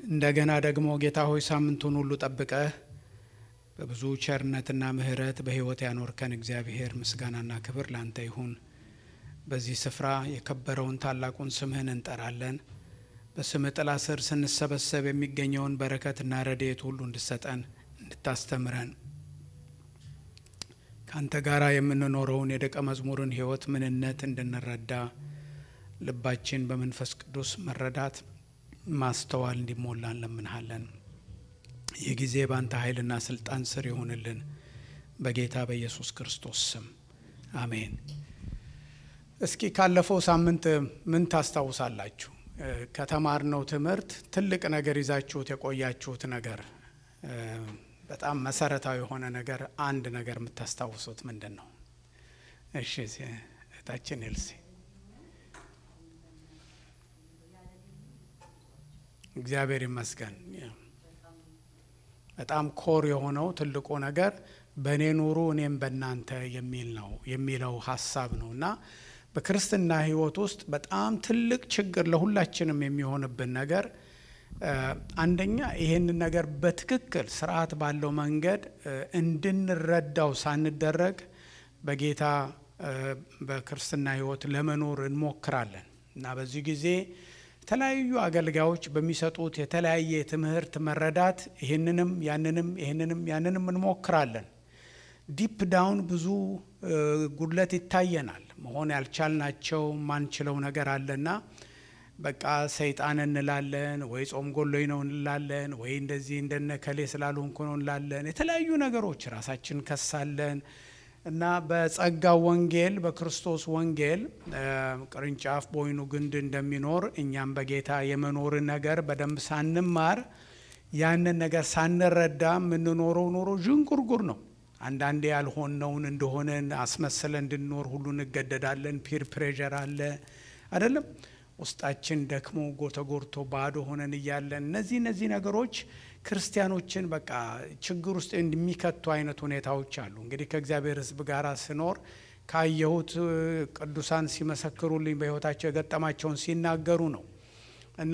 እንደገና ደግሞ ጌታ ሆይ ሳምንቱን ሁሉ ጠብቀህ በብዙ ቸርነትና ምሕረት በሕይወት ያኖርከን እግዚአብሔር ምስጋናና ክብር ላንተ ይሁን። በዚህ ስፍራ የከበረውን ታላቁን ስምህን እንጠራለን። በስምህ ጥላ ስር ስንሰበሰብ የሚገኘውን በረከትና ረድኤት ሁሉ እንድሰጠን እንድታስተምረን ከአንተ ጋር የምንኖረውን የደቀ መዝሙርን ሕይወት ምንነት እንድንረዳ ልባችን በመንፈስ ቅዱስ መረዳት ማስተዋል እንዲሞላ እንለምንሃለን። ይህ ጊዜ በአንተ ኃይልና ስልጣን ስር ይሆንልን በጌታ በኢየሱስ ክርስቶስ ስም አሜን። እስኪ ካለፈው ሳምንት ምን ታስታውሳላችሁ? ከተማርነው ትምህርት ትልቅ ነገር ይዛችሁት የቆያችሁት ነገር በጣም መሰረታዊ የሆነ ነገር አንድ ነገር የምታስታውሱት ምንድን ነው? እሺ እህታችን ኤልሲ እግዚአብሔር ይመስገን። በጣም ኮር የሆነው ትልቁ ነገር በእኔ ኑሩ እኔም በእናንተ የሚል ነው የሚለው ሀሳብ ነው እና በክርስትና ሕይወት ውስጥ በጣም ትልቅ ችግር ለሁላችንም የሚሆንብን ነገር አንደኛ ይሄንን ነገር በትክክል ስርዓት ባለው መንገድ እንድንረዳው ሳንደረግ በጌታ በክርስትና ሕይወት ለመኖር እንሞክራለን እና በዚህ ጊዜ የተለያዩ አገልጋዮች በሚሰጡት የተለያየ ትምህርት መረዳት ይህንንም ያንንም ይህንንም ያንንም እንሞክራለን። ዲፕ ዳውን ብዙ ጉድለት ይታየናል። መሆን ያልቻልናቸው ማንችለው ነገር አለና በቃ ሰይጣን እንላለን፣ ወይ ጾም ጎሎኝ ነው እንላለን፣ ወይ እንደዚህ እንደነ ከሌ ስላልሆንኩ ነው እንላለን። የተለያዩ ነገሮች ራሳችን ከሳለን እና በጸጋው ወንጌል በክርስቶስ ወንጌል ቅርንጫፍ በወይኑ ግንድ እንደሚኖር እኛም በጌታ የመኖርን ነገር በደንብ ሳንማር ያንን ነገር ሳንረዳ የምንኖረው ኖሮ ዥንጉርጉር ነው። አንዳንዴ ያልሆነውን እንደሆነን አስመስለን እንድንኖር ሁሉ እንገደዳለን። ፒር ፕሬዠር አለ አይደለም? ውስጣችን ደክሞ ጎተጎርቶ ባዶ ሆነን እያለን እነዚህ እነዚህ ነገሮች ክርስቲያኖችን በቃ ችግር ውስጥ የሚከቱ አይነት ሁኔታዎች አሉ። እንግዲህ ከእግዚአብሔር ሕዝብ ጋር ስኖር ካየሁት ቅዱሳን ሲመሰክሩልኝ በሕይወታቸው የገጠማቸውን ሲናገሩ ነው እና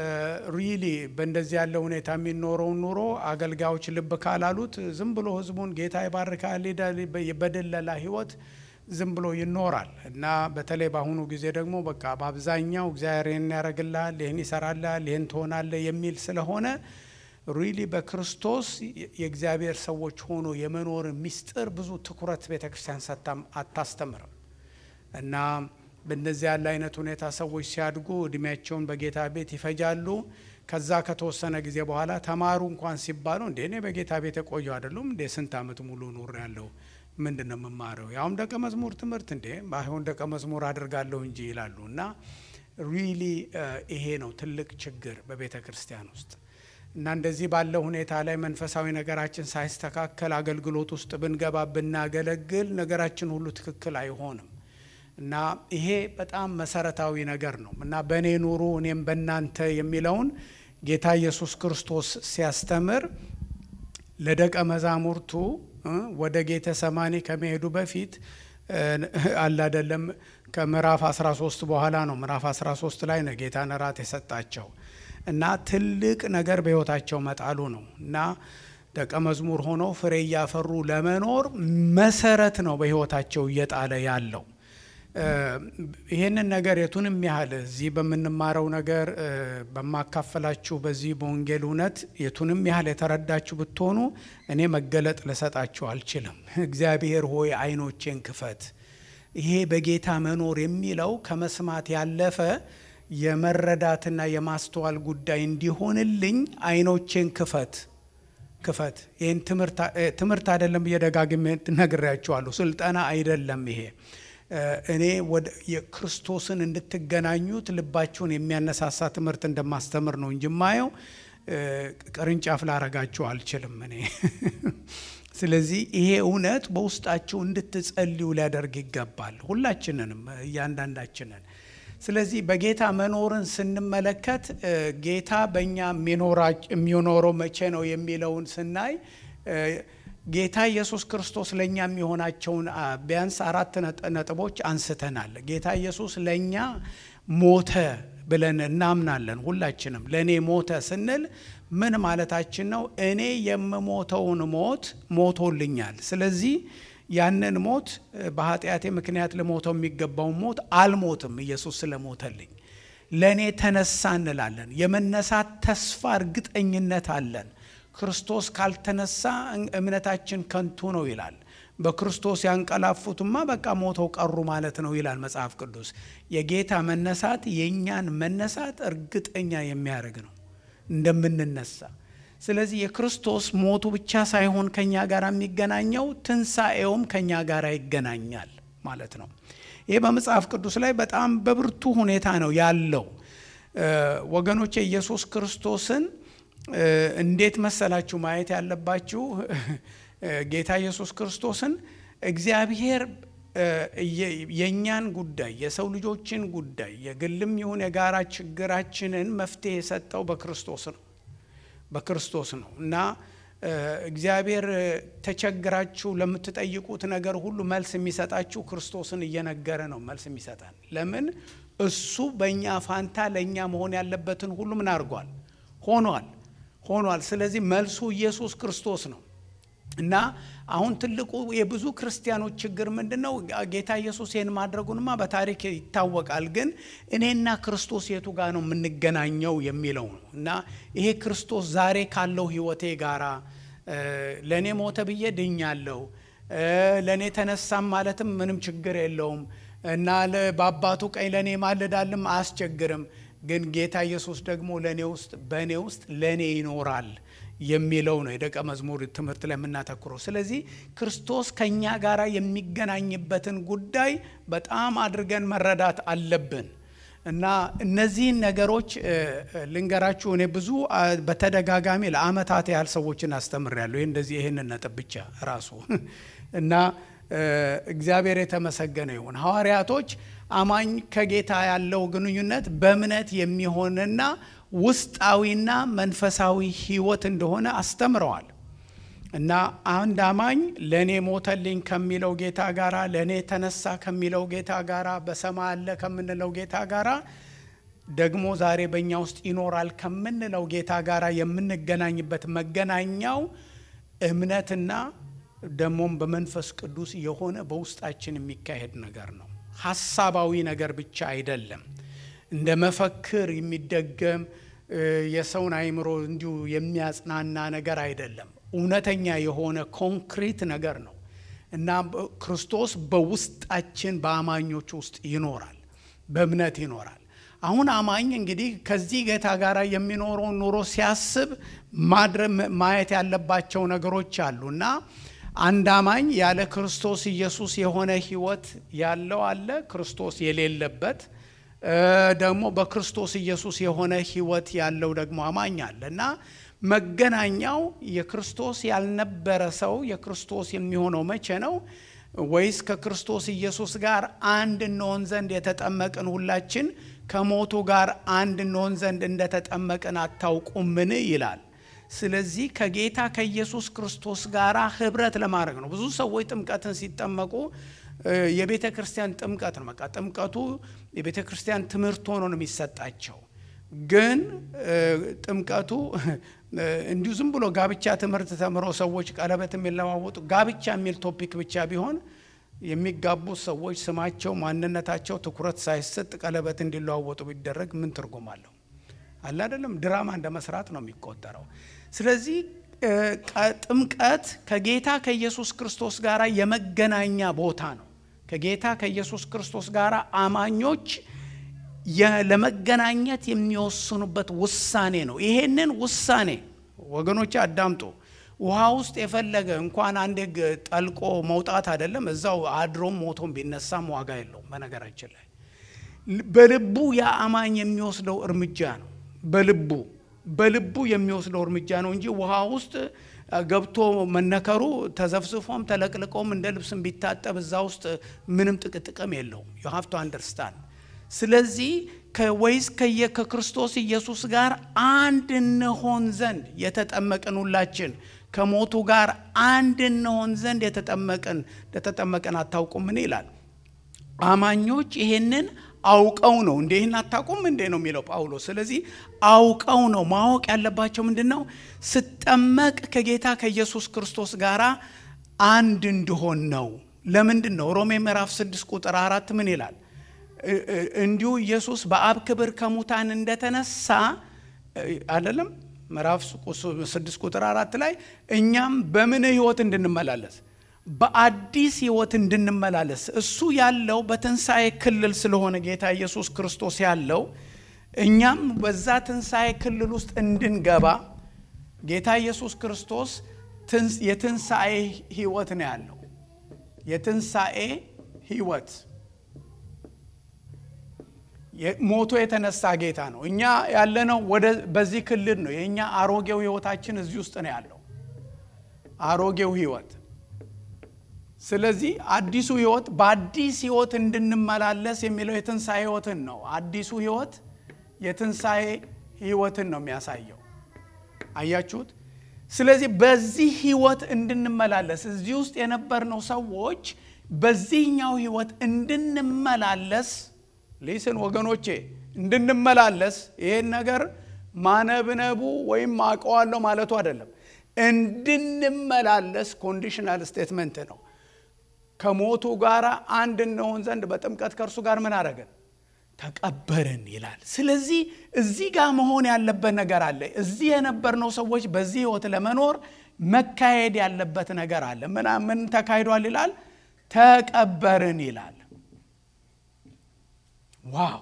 ሪሊ በእንደዚህ ያለ ሁኔታ የሚኖረውን ኑሮ አገልጋዮች ልብ ካላሉት ዝም ብሎ ሕዝቡን ጌታ ይባርካል በደለላ ሕይወት ዝም ብሎ ይኖራል እና በተለይ በአሁኑ ጊዜ ደግሞ በቃ በአብዛኛው እግዚአብሔር ይህን ያደርግልሃል፣ ይህን ይሰራልሃል፣ ይህን ትሆናለህ የሚል ስለሆነ ሪሊ በክርስቶስ የእግዚአብሔር ሰዎች ሆኖ የመኖር ሚስጥር ብዙ ትኩረት ቤተ ክርስቲያን ሰጥታም አታስተምርም እና በእንደዚህ ያለ አይነት ሁኔታ ሰዎች ሲያድጉ እድሜያቸውን በጌታ ቤት ይፈጃሉ። ከዛ ከተወሰነ ጊዜ በኋላ ተማሩ እንኳን ሲባሉ እንዴ እኔ በጌታ ቤት የቆየው አይደሉም እንዴ ስንት ዓመት ሙሉ ኑር ያለው ምንድን ነው የምማረው? ያውም ደቀ መዝሙር ትምህርት እንዴ ባይሆን ደቀ መዝሙር አድርጋለሁ እንጂ ይላሉ። እና ሪሊ ይሄ ነው ትልቅ ችግር በቤተ ክርስቲያን ውስጥ እና እንደዚህ ባለው ሁኔታ ላይ መንፈሳዊ ነገራችን ሳይስተካከል አገልግሎት ውስጥ ብንገባ ብናገለግል ነገራችን ሁሉ ትክክል አይሆንም። እና ይሄ በጣም መሰረታዊ ነገር ነው እና በእኔ ኑሩ እኔም በእናንተ የሚለውን ጌታ ኢየሱስ ክርስቶስ ሲያስተምር ለደቀ መዛሙርቱ ወደ ጌተ ሰማኒ ከመሄዱ በፊት አላደለም ከምዕራፍ 13 በኋላ ነው። ምዕራፍ 13 ላይ ነው ጌታን እራት የሰጣቸው እና ትልቅ ነገር በሕይወታቸው መጣሉ ነው እና ደቀ መዝሙር ሆነው ፍሬ እያፈሩ ለመኖር መሰረት ነው በሕይወታቸው እየጣለ ያለው። ይህንን ነገር የቱንም ያህል እዚህ በምንማረው ነገር በማካፈላችሁ በዚህ በወንጌል እውነት የቱንም ያህል የተረዳችሁ ብትሆኑ እኔ መገለጥ ልሰጣችሁ አልችልም። እግዚአብሔር ሆይ ዓይኖቼን ክፈት። ይሄ በጌታ መኖር የሚለው ከመስማት ያለፈ የመረዳትና የማስተዋል ጉዳይ እንዲሆንልኝ ዓይኖቼን ክፈት ክፈት። ይህን ትምህርት አይደለም፣ እየደጋግሜ ነግሬያችኋለሁ። ስልጠና አይደለም ይሄ እኔ ወደ የክርስቶስን እንድትገናኙት ልባችሁን የሚያነሳሳ ትምህርት እንደማስተምር ነው እንጂ ማየው ቅርንጫፍ ላረጋችሁ አልችልም እኔ። ስለዚህ ይሄ እውነት በውስጣችሁ እንድትጸልዩ ሊያደርግ ይገባል፣ ሁላችንንም እያንዳንዳችንን። ስለዚህ በጌታ መኖርን ስንመለከት ጌታ በእኛ የሚኖረው መቼ ነው የሚለውን ስናይ ጌታ ኢየሱስ ክርስቶስ ለእኛ የሚሆናቸውን ቢያንስ አራት ነጥቦች አንስተናል። ጌታ ኢየሱስ ለእኛ ሞተ ብለን እናምናለን። ሁላችንም ለእኔ ሞተ ስንል ምን ማለታችን ነው? እኔ የምሞተውን ሞት ሞቶልኛል። ስለዚህ ያንን ሞት በኃጢአቴ ምክንያት ለሞተው የሚገባውን ሞት አልሞትም፣ ኢየሱስ ስለሞተልኝ ለእኔ ተነሳ እንላለን። የመነሳት ተስፋ እርግጠኝነት አለን። ክርስቶስ ካልተነሳ እምነታችን ከንቱ ነው ይላል። በክርስቶስ ያንቀላፉትማ በቃ ሞተው ቀሩ ማለት ነው ይላል መጽሐፍ ቅዱስ። የጌታ መነሳት የእኛን መነሳት እርግጠኛ የሚያደርግ ነው እንደምንነሳ። ስለዚህ የክርስቶስ ሞቱ ብቻ ሳይሆን ከኛ ጋር የሚገናኘው ትንሣኤውም ከኛ ጋር ይገናኛል ማለት ነው። ይህ በመጽሐፍ ቅዱስ ላይ በጣም በብርቱ ሁኔታ ነው ያለው። ወገኖቼ ኢየሱስ ክርስቶስን እንዴት መሰላችሁ ማየት ያለባችሁ? ጌታ ኢየሱስ ክርስቶስን እግዚአብሔር የእኛን ጉዳይ የሰው ልጆችን ጉዳይ የግልም ይሁን የጋራ ችግራችንን መፍትሄ የሰጠው በክርስቶስ ነው በክርስቶስ ነው እና እግዚአብሔር ተቸግራችሁ ለምትጠይቁት ነገር ሁሉ መልስ የሚሰጣችሁ ክርስቶስን እየነገረ ነው መልስ የሚሰጠን። ለምን እሱ በእኛ ፋንታ ለእኛ መሆን ያለበትን ሁሉ ምን አድርጓል? ሆኗል ሆኗል። ስለዚህ መልሱ ኢየሱስ ክርስቶስ ነው እና አሁን ትልቁ የብዙ ክርስቲያኖች ችግር ምንድን ነው? ጌታ ኢየሱስ ይህን ማድረጉንማ በታሪክ ይታወቃል። ግን እኔና ክርስቶስ የቱ ጋር ነው የምንገናኘው የሚለው ነው እና ይሄ ክርስቶስ ዛሬ ካለው ሕይወቴ ጋራ ለእኔ ሞተ ብዬ ድኛለሁ፣ ለእኔ ተነሳም ማለትም ምንም ችግር የለውም እና በአባቱ ቀኝ ለእኔ ማልዳልም አያስቸግርም። ግን ጌታ ኢየሱስ ደግሞ ለእኔ ውስጥ በእኔ ውስጥ ለእኔ ይኖራል የሚለው ነው የደቀ መዝሙር ትምህርት ላይ የምናተኩረው። ስለዚህ ክርስቶስ ከእኛ ጋር የሚገናኝበትን ጉዳይ በጣም አድርገን መረዳት አለብን እና እነዚህን ነገሮች ልንገራችሁ። እኔ ብዙ በተደጋጋሚ ለአመታት ያህል ሰዎችን አስተምሬያለሁ። ይህ እንደዚህ ይህንን ነጥብ ብቻ ራሱ እና እግዚአብሔር የተመሰገነ ይሁን። ሐዋርያቶች አማኝ ከጌታ ያለው ግንኙነት በእምነት የሚሆንና ውስጣዊና መንፈሳዊ ሕይወት እንደሆነ አስተምረዋል። እና አንድ አማኝ ለእኔ ሞተልኝ ከሚለው ጌታ ጋራ ለእኔ ተነሳ ከሚለው ጌታ ጋራ በሰማይ አለ ከምንለው ጌታ ጋራ ደግሞ ዛሬ በእኛ ውስጥ ይኖራል ከምንለው ጌታ ጋራ የምንገናኝበት መገናኛው እምነትና ደግሞም በመንፈስ ቅዱስ የሆነ በውስጣችን የሚካሄድ ነገር ነው። ሀሳባዊ ነገር ብቻ አይደለም። እንደ መፈክር የሚደገም የሰውን አእምሮ እንዲሁ የሚያጽናና ነገር አይደለም። እውነተኛ የሆነ ኮንክሪት ነገር ነው እና ክርስቶስ በውስጣችን በአማኞች ውስጥ ይኖራል፣ በእምነት ይኖራል። አሁን አማኝ እንግዲህ ከዚህ ጌታ ጋር የሚኖረውን ኑሮ ሲያስብ ማየት ያለባቸው ነገሮች አሉ እና አንድ አማኝ ያለ ክርስቶስ ኢየሱስ የሆነ ሕይወት ያለው አለ፣ ክርስቶስ የሌለበት ደግሞ በክርስቶስ ኢየሱስ የሆነ ሕይወት ያለው ደግሞ አማኝ አለ እና መገናኛው የክርስቶስ ያልነበረ ሰው የክርስቶስ የሚሆነው መቼ ነው? ወይስ ከክርስቶስ ኢየሱስ ጋር አንድ እንሆን ዘንድ የተጠመቅን ሁላችን ከሞቱ ጋር አንድ እንሆን ዘንድ እንደተጠመቅን አታውቁምን? ይላል። ስለዚህ ከጌታ ከኢየሱስ ክርስቶስ ጋር ህብረት ለማድረግ ነው። ብዙ ሰዎች ጥምቀትን ሲጠመቁ የቤተ ክርስቲያን ጥምቀት ነው። በቃ ጥምቀቱ የቤተ ክርስቲያን ትምህርት ሆኖ ነው የሚሰጣቸው። ግን ጥምቀቱ እንዲሁ ዝም ብሎ ጋብቻ ትምህርት ተምረው ሰዎች ቀለበት የሚለዋወጡ ጋብቻ የሚል ቶፒክ ብቻ ቢሆን የሚጋቡት ሰዎች ስማቸው፣ ማንነታቸው ትኩረት ሳይሰጥ ቀለበት እንዲለዋወጡ ቢደረግ ምን ትርጉም አለው? አለ አይደለም። ድራማ እንደ መስራት ነው የሚቆጠረው። ስለዚህ ጥምቀት ከጌታ ከኢየሱስ ክርስቶስ ጋር የመገናኛ ቦታ ነው። ከጌታ ከኢየሱስ ክርስቶስ ጋር አማኞች ለመገናኘት የሚወስኑበት ውሳኔ ነው። ይሄንን ውሳኔ ወገኖች አዳምጡ። ውሃ ውስጥ የፈለገ እንኳን አንዴ ጠልቆ መውጣት አይደለም እዛው አድሮም ሞቶም ቢነሳም ዋጋ የለውም። በነገራችን ላይ በልቡ የአማኝ የሚወስደው እርምጃ ነው። በልቡ በልቡ የሚወስደው እርምጃ ነው እንጂ ውሃ ውስጥ ገብቶ መነከሩ ተዘፍዝፎም ተለቅልቆም እንደ ልብስም ቢታጠብ እዛ ውስጥ ምንም ጥቅጥቅም የለውም። ዩ ሃቭ ቱ አንደርስታንድ ስለዚህ ወይስ ከየ ከክርስቶስ ኢየሱስ ጋር አንድ እንሆን ዘንድ የተጠመቅን ሁላችን ከሞቱ ጋር አንድ እንሆን ዘንድ የተጠመቅን እንደተጠመቅን አታውቁምን? ይላል። አማኞች ይሄንን አውቀው ነው እንዴ ይህን አታውቁም እንዴ ነው የሚለው ጳውሎስ። ስለዚህ አውቀው ነው ማወቅ ያለባቸው ምንድን ነው? ስጠመቅ ከጌታ ከኢየሱስ ክርስቶስ ጋር አንድ እንድሆን ነው። ለምንድን ነው? ሮሜ ምዕራፍ 6 ቁጥር አራት ምን ይላል? እንዲሁ ኢየሱስ በአብ ክብር ከሙታን እንደተነሳ አይደለም ምዕራፍ 6 ቁጥር አራት ላይ እኛም በምን ህይወት እንድንመላለስ በአዲስ ህይወት እንድንመላለስ እሱ ያለው በትንሣኤ ክልል ስለሆነ ጌታ ኢየሱስ ክርስቶስ ያለው እኛም በዛ ትንሣኤ ክልል ውስጥ እንድንገባ ጌታ ኢየሱስ ክርስቶስ የትንሣኤ ህይወት ነው ያለው። የትንሣኤ ህይወት ሞቶ የተነሳ ጌታ ነው። እኛ ያለነው ወደ በዚህ ክልል ነው። የእኛ አሮጌው ህይወታችን እዚህ ውስጥ ነው ያለው አሮጌው ህይወት። ስለዚህ አዲሱ ህይወት በአዲስ ህይወት እንድንመላለስ የሚለው የትንሣኤ ህይወትን ነው። አዲሱ ህይወት የትንሣኤ ህይወትን ነው የሚያሳየው። አያችሁት? ስለዚህ በዚህ ህይወት እንድንመላለስ እዚህ ውስጥ የነበርነው ሰዎች በዚህኛው ህይወት እንድንመላለስ ሊስን ወገኖቼ እንድንመላለስ ይሄን ነገር ማነብነቡ ወይም አውቀዋለሁ ማለቱ አይደለም። እንድንመላለስ ኮንዲሽናል ስቴትመንት ነው። ከሞቱ ጋር አንድ እንሆን ዘንድ በጥምቀት ከእርሱ ጋር ምን አደረገን? ተቀበርን ይላል። ስለዚህ እዚህ ጋር መሆን ያለበት ነገር አለ። እዚህ የነበርነው ሰዎች በዚህ ህይወት ለመኖር መካሄድ ያለበት ነገር አለ። ምን ተካሂዷል ይላል? ተቀበርን ይላል። ዋው!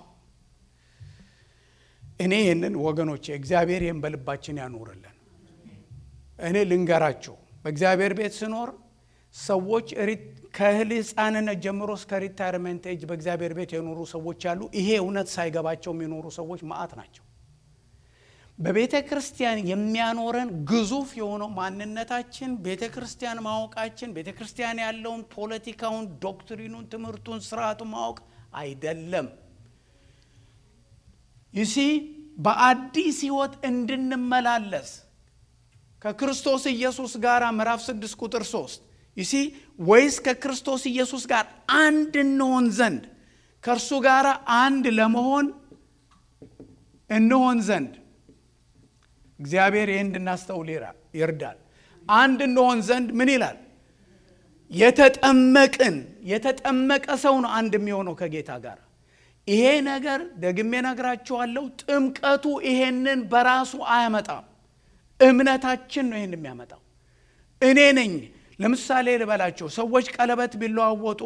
እኔ ይህንን ወገኖቼ እግዚአብሔር ይህን በልባችን ያኖርልን። እኔ ልንገራችሁ በእግዚአብሔር ቤት ስኖር ሰዎች ከእህል ሕፃንነት ጀምሮ እስከ ሪታይርመንት ኤጅ በእግዚአብሔር ቤት የኖሩ ሰዎች አሉ። ይሄ እውነት ሳይገባቸው የሚኖሩ ሰዎች ማአት ናቸው። በቤተ ክርስቲያን የሚያኖረን ግዙፍ የሆነው ማንነታችን ቤተ ክርስቲያን ማወቃችን፣ ቤተ ክርስቲያን ያለውን ፖለቲካውን፣ ዶክትሪኑን፣ ትምህርቱን፣ ስርዓቱን ማወቅ አይደለም። ይሲ በአዲስ ህይወት እንድንመላለስ ከክርስቶስ ኢየሱስ ጋር ምዕራፍ 6 ቁጥር 3 ይሲ ወይስ ከክርስቶስ ኢየሱስ ጋር አንድ እንሆን ዘንድ ከእርሱ ጋር አንድ ለመሆን እንሆን ዘንድ እግዚአብሔር ይህ እንድናስተውል ይርዳል። አንድ እንሆን ዘንድ ምን ይላል? የተጠመቅን የተጠመቀ ሰው ነው አንድ የሚሆነው ከጌታ ጋር። ይሄ ነገር ደግሜ ነግራችኋለሁ፣ ጥምቀቱ ይሄንን በራሱ አያመጣም። እምነታችን ነው ይህን የሚያመጣው። እኔ ነኝ ለምሳሌ ልበላቸው፣ ሰዎች ቀለበት ቢለዋወጡ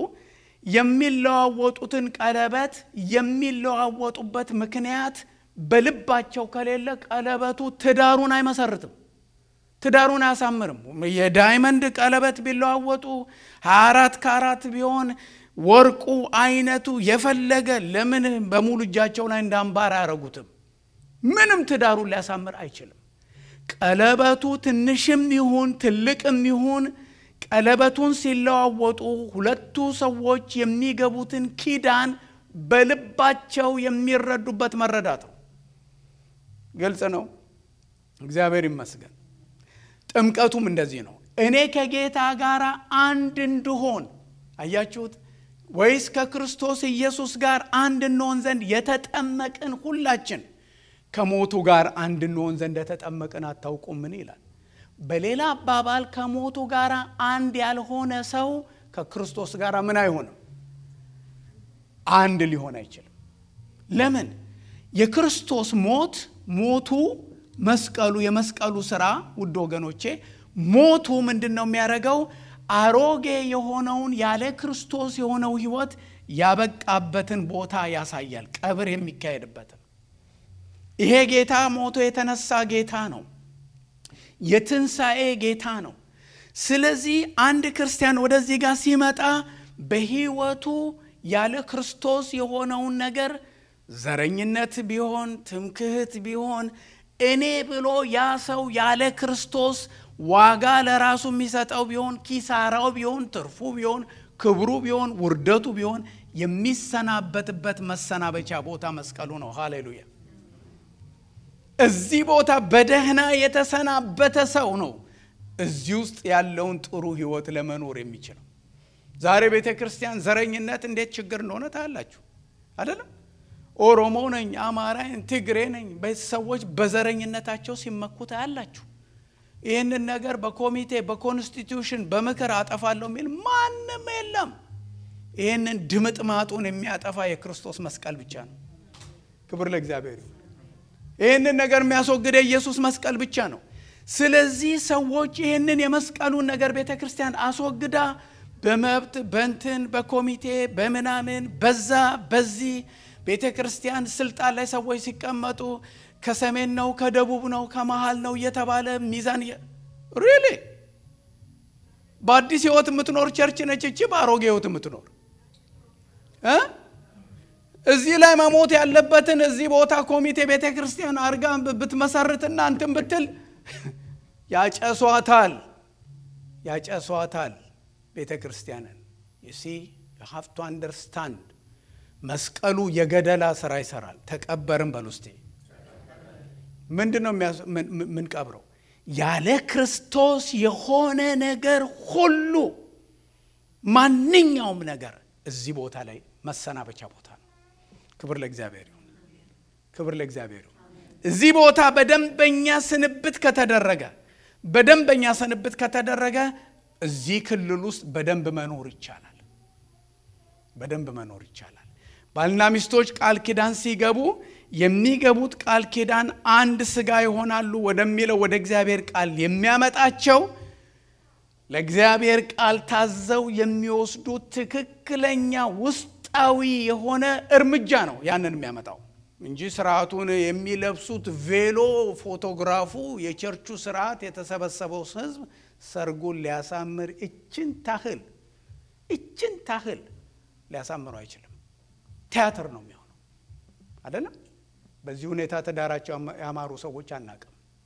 የሚለዋወጡትን ቀለበት የሚለዋወጡበት ምክንያት በልባቸው ከሌለ ቀለበቱ ትዳሩን አይመሰርትም፣ ትዳሩን አያሳምርም። የዳይመንድ ቀለበት ቢለዋወጡ ሀያ አራት ካራት ቢሆን ወርቁ አይነቱ የፈለገ ለምን በሙሉ እጃቸው ላይ እንደ አምባር አያረጉትም? ምንም ትዳሩን ሊያሳምር አይችልም። ቀለበቱ ትንሽም ይሁን ትልቅም ይሁን ቀለበቱን ሲለዋወጡ ሁለቱ ሰዎች የሚገቡትን ኪዳን በልባቸው የሚረዱበት መረዳት ነው። ግልጽ ነው። እግዚአብሔር ይመስገን። ጥምቀቱም እንደዚህ ነው። እኔ ከጌታ ጋር አንድ እንድሆን አያችሁት? ወይስ ከክርስቶስ ኢየሱስ ጋር አንድ እንሆን ዘንድ የተጠመቅን ሁላችን ከሞቱ ጋር አንድ እንሆን ዘንድ የተጠመቅን አታውቁምን? ይላል። በሌላ አባባል ከሞቱ ጋር አንድ ያልሆነ ሰው ከክርስቶስ ጋር ምን አይሆንም? አንድ ሊሆን አይችልም። ለምን? የክርስቶስ ሞት ሞቱ መስቀሉ የመስቀሉ ስራ ውድ ወገኖቼ ሞቱ ምንድን ነው የሚያደርገው? አሮጌ የሆነውን ያለ ክርስቶስ የሆነው ህይወት ያበቃበትን ቦታ ያሳያል። ቀብር የሚካሄድበትን ይሄ ጌታ ሞቶ የተነሳ ጌታ ነው። የትንሣኤ ጌታ ነው። ስለዚህ አንድ ክርስቲያን ወደዚህ ጋር ሲመጣ በህይወቱ ያለ ክርስቶስ የሆነውን ነገር ዘረኝነት ቢሆን ትምክህት ቢሆን እኔ ብሎ ያ ሰው ያለ ክርስቶስ ዋጋ ለራሱ የሚሰጠው ቢሆን ኪሳራው ቢሆን ትርፉ ቢሆን ክብሩ ቢሆን ውርደቱ ቢሆን የሚሰናበትበት መሰናበቻ ቦታ መስቀሉ ነው። ሃሌሉያ! እዚህ ቦታ በደህና የተሰናበተ ሰው ነው እዚህ ውስጥ ያለውን ጥሩ ህይወት ለመኖር የሚችለው። ዛሬ ቤተ ክርስቲያን ዘረኝነት እንዴት ችግር እንደሆነ ታያላችሁ አይደለም? ኦሮሞ ነኝ፣ አማራ ነኝ፣ ትግሬ ነኝ። ሰዎች በዘረኝነታቸው ሲመኩት አያላችሁ። ይህንን ነገር በኮሚቴ በኮንስቲትዩሽን በምክር አጠፋለሁ የሚል ማንም የለም። ይህንን ድምጥማጡን የሚያጠፋ የክርስቶስ መስቀል ብቻ ነው። ክብር ለእግዚአብሔር ይሁን። ይህንን ነገር የሚያስወግደ የኢየሱስ መስቀል ብቻ ነው። ስለዚህ ሰዎች ይህንን የመስቀሉን ነገር ቤተ ክርስቲያን አስወግዳ በመብት በንትን በኮሚቴ በምናምን በዛ በዚህ ቤተ ክርስቲያን ስልጣን ላይ ሰዎች ሲቀመጡ ከሰሜን ነው ከደቡብ ነው ከመሃል ነው እየተባለ ሚዛን ሪሊ በአዲስ ህይወት የምትኖር ቸርች ነች እቺ በአሮጌ ህይወት የምትኖር እ እዚህ ላይ መሞት ያለበትን እዚህ ቦታ ኮሚቴ ቤተ ክርስቲያን አርጋ ብትመሰርትና እንትን ብትል ያጨሷታል ያጨሷታል ቤተ ክርስቲያንን ሲ ሀፍ ቱ አንደርስታንድ መስቀሉ የገደላ ስራ ይሰራል ተቀበርም በል ውስጤ ምንድን ነው የምንቀብረው ያለ ክርስቶስ የሆነ ነገር ሁሉ ማንኛውም ነገር እዚህ ቦታ ላይ መሰናበቻ ቦታ ነው ክብር ለእግዚአብሔር ይሁን ክብር ለእግዚአብሔር ይሁን እዚህ ቦታ በደንበኛ ስንብት ከተደረገ በደንበኛ ስንብት ከተደረገ እዚህ ክልል ውስጥ በደንብ መኖር ይቻላል በደንብ መኖር ይቻላል ባልና ሚስቶች ቃል ኪዳን ሲገቡ የሚገቡት ቃል ኪዳን አንድ ስጋ ይሆናሉ ወደሚለው ወደ እግዚአብሔር ቃል የሚያመጣቸው ለእግዚአብሔር ቃል ታዘው የሚወስዱት ትክክለኛ ውስጣዊ የሆነ እርምጃ ነው ያንን የሚያመጣው እንጂ ስርዓቱን የሚለብሱት ቬሎ ፎቶግራፉ የቸርቹ ስርዓት የተሰበሰበው ህዝብ ሰርጉን ሊያሳምር እችን ታህል እችን ታህል ሊያሳምሩ አይችልም ቲያትር ነው የሚሆነው አይደለም በዚህ ሁኔታ ትዳራቸው ያማሩ ሰዎች አናቅም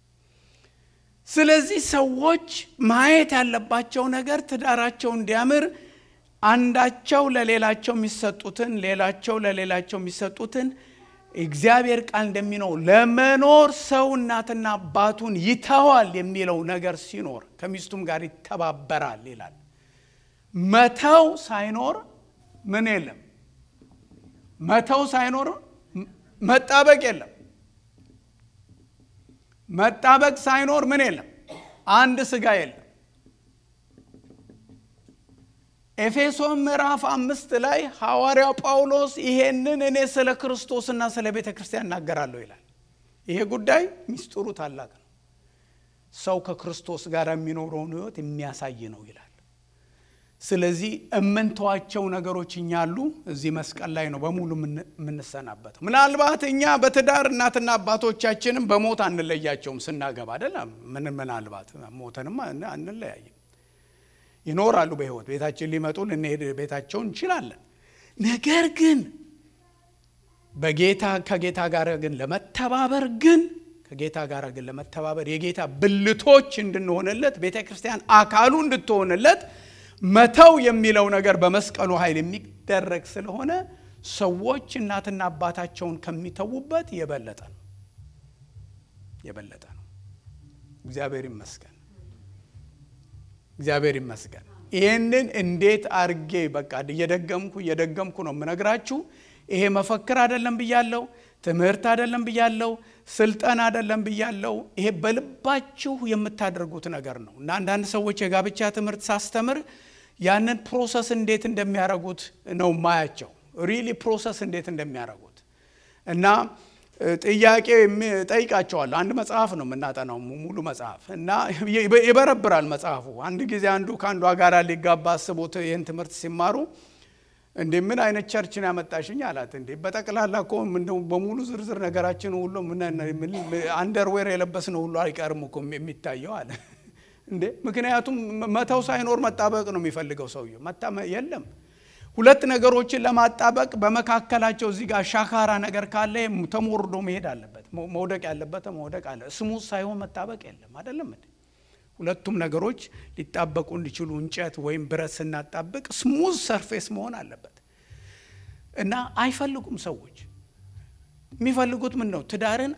ስለዚህ ሰዎች ማየት ያለባቸው ነገር ትዳራቸው እንዲያምር አንዳቸው ለሌላቸው የሚሰጡትን ሌላቸው ለሌላቸው የሚሰጡትን እግዚአብሔር ቃል እንደሚነው ለመኖር ሰው እናትና አባቱን ይተዋል የሚለው ነገር ሲኖር ከሚስቱም ጋር ይተባበራል ይላል መተው ሳይኖር ምን የለም መተው ሳይኖር መጣበቅ የለም መጣበቅ ሳይኖር ምን የለም አንድ ስጋ የለም ኤፌሶን ምዕራፍ አምስት ላይ ሐዋርያው ጳውሎስ ይሄንን እኔ ስለ ክርስቶስና ስለ ቤተ ክርስቲያን እናገራለሁ ይላል ይሄ ጉዳይ ሚስጥሩ ታላቅ ነው ሰው ከክርስቶስ ጋር የሚኖረውን ህይወት የሚያሳይ ነው ይላል ስለዚህ እምንተዋቸው ነገሮች እኛ አሉ እዚህ መስቀል ላይ ነው በሙሉ የምንሰናበተው ምናልባት እኛ በትዳር እናትና አባቶቻችንም በሞት አንለያቸውም ስናገባ አይደለም ምን ምናልባት ሞተንም አንለያይም ይኖራሉ በህይወት ቤታችን ሊመጡ ልንሄድ ቤታቸው እንችላለን ነገር ግን በጌታ ከጌታ ጋር ግን ለመተባበር ግን ከጌታ ጋር ግን ለመተባበር የጌታ ብልቶች እንድንሆንለት ቤተ ክርስቲያን አካሉ እንድትሆንለት መተው የሚለው ነገር በመስቀሉ ኃይል የሚደረግ ስለሆነ ሰዎች እናትና አባታቸውን ከሚተዉበት የበለጠ ነው የበለጠ ነው እግዚአብሔር ይመስገን እግዚአብሔር ይመስገን ይህንን እንዴት አርጌ በቃ እየደገምኩ እየደገምኩ ነው የምነግራችሁ ይሄ መፈክር አይደለም ብያለው ትምህርት አይደለም ብያለው ስልጠና አይደለም ብያለው ይሄ በልባችሁ የምታደርጉት ነገር ነው እና አንዳንድ ሰዎች የጋብቻ ትምህርት ሳስተምር ያንን ፕሮሰስ እንዴት እንደሚያደርጉት ነው ማያቸው ሪሊ ፕሮሰስ እንዴት እንደሚያደርጉት እና ጥያቄ ጠይቃቸዋለሁ አንድ መጽሐፍ ነው የምናጠናው ሙሉ መጽሐፍ እና ይበረብራል መጽሐፉ አንድ ጊዜ አንዱ ከአንዷ ጋር ሊጋባ አስቦት ይህን ትምህርት ሲማሩ እንዴ ምን አይነት ቸርች ነው ያመጣሽኝ አላት እንዴ በጠቅላላ እኮ በሙሉ ዝርዝር ነገራችን ሁሉ አንደርዌር የለበስነው ሁሉ አይቀርም እኮ የሚታየው አለ እንዴ ምክንያቱም መተው ሳይኖር መጣበቅ ነው የሚፈልገው ሰውየው የለም ሁለት ነገሮችን ለማጣበቅ በመካከላቸው እዚህ ጋር ሻካራ ነገር ካለ ተሞርዶ መሄድ አለበት መውደቅ ያለበት መውደቅ አለ ስሙዝ ሳይሆን መጣበቅ የለም አይደለም እንዴ ሁለቱም ነገሮች ሊጣበቁ እንዲችሉ እንጨት ወይም ብረት ስናጣብቅ ስሙዝ ሰርፌስ መሆን አለበት እና አይፈልጉም ሰዎች የሚፈልጉት ምን ነው ትዳርን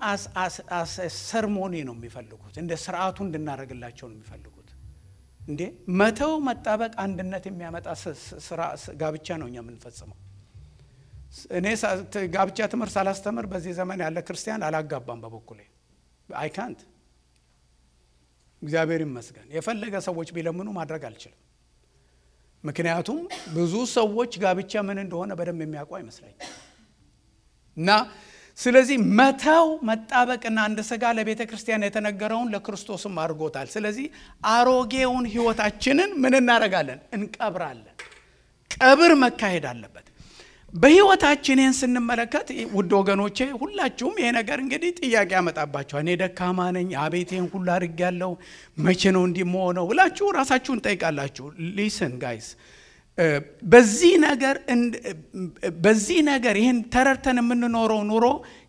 ሰርሞኒ ነው የሚፈልጉት እንደ ስርዓቱ እንድናደረግላቸው ነው የሚፈልጉት እንዴ መተው መጣበቅ አንድነት የሚያመጣ ጋብቻ ነው እኛ የምንፈጽመው እኔ ጋብቻ ትምህርት ሳላስተምር በዚህ ዘመን ያለ ክርስቲያን አላጋባም። በበኩሌ አይካንት እግዚአብሔር ይመስገን። የፈለገ ሰዎች ቢለምኑ ማድረግ አልችልም። ምክንያቱም ብዙ ሰዎች ጋብቻ ምን እንደሆነ በደንብ የሚያውቁ አይመስለኝም። እና ስለዚህ መተው መጣበቅና አንድ ስጋ ለቤተ ክርስቲያን የተነገረውን ለክርስቶስም አድርጎታል። ስለዚህ አሮጌውን ሕይወታችንን ምን እናደርጋለን? እንቀብራለን። ቀብር መካሄድ አለበት። በሕይወታችን ይህን ስንመለከት ውድ ወገኖቼ ሁላችሁም ይሄ ነገር እንግዲህ ጥያቄ ያመጣባቸዋል። እኔ ደካማ ነኝ፣ አቤት ይህን ሁሉ አድርጌያለሁ፣ መቼ ነው እንዲህ መሆነው ብላችሁ ራሳችሁን ጠይቃላችሁ። ሊስን ጋይስ በዚህ ነገር በዚህ ነገር ይህን ተረድተን የምንኖረው ኑሮ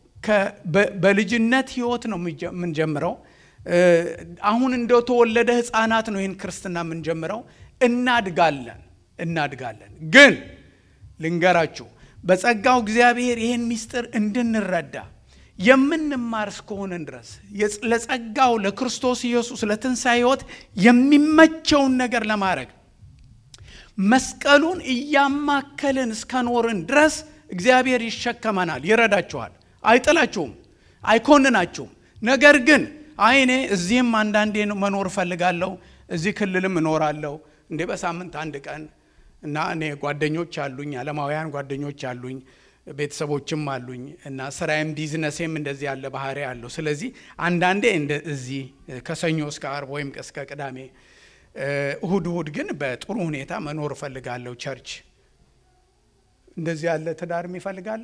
በልጅነት ህይወት ነው የምንጀምረው። አሁን እንደተወለደ ህፃናት ነው ይህን ክርስትና የምንጀምረው። እናድጋለን እናድጋለን። ግን ልንገራችሁ በጸጋው እግዚአብሔር ይህን ምስጢር እንድንረዳ የምንማር እስከሆንን ድረስ ለጸጋው ለክርስቶስ ኢየሱስ ለትንሣኤ ህይወት የሚመቸውን ነገር ለማድረግ መስቀሉን እያማከልን እስከኖርን ድረስ እግዚአብሔር ይሸከመናል፣ ይረዳችኋል፣ አይጥላችሁም፣ አይኮንናችሁም። ነገር ግን አይኔ እዚህም አንዳንዴ መኖር እፈልጋለሁ፣ እዚህ ክልልም እኖራለሁ እንዴ በሳምንት አንድ ቀን እና እኔ ጓደኞች አሉኝ፣ ዓለማውያን ጓደኞች አሉኝ፣ ቤተሰቦችም አሉኝ እና ስራዬም ቢዝነሴም እንደዚህ ያለ ባህሪ አለው። ስለዚህ አንዳንዴ እዚህ ከሰኞ እስከ አርብ ወይም እስከ ቅዳሜ እሁድ እሁድ ግን በጥሩ ሁኔታ መኖር እፈልጋለሁ። ቸርች እንደዚህ ያለ ትዳር የሚፈልጋለ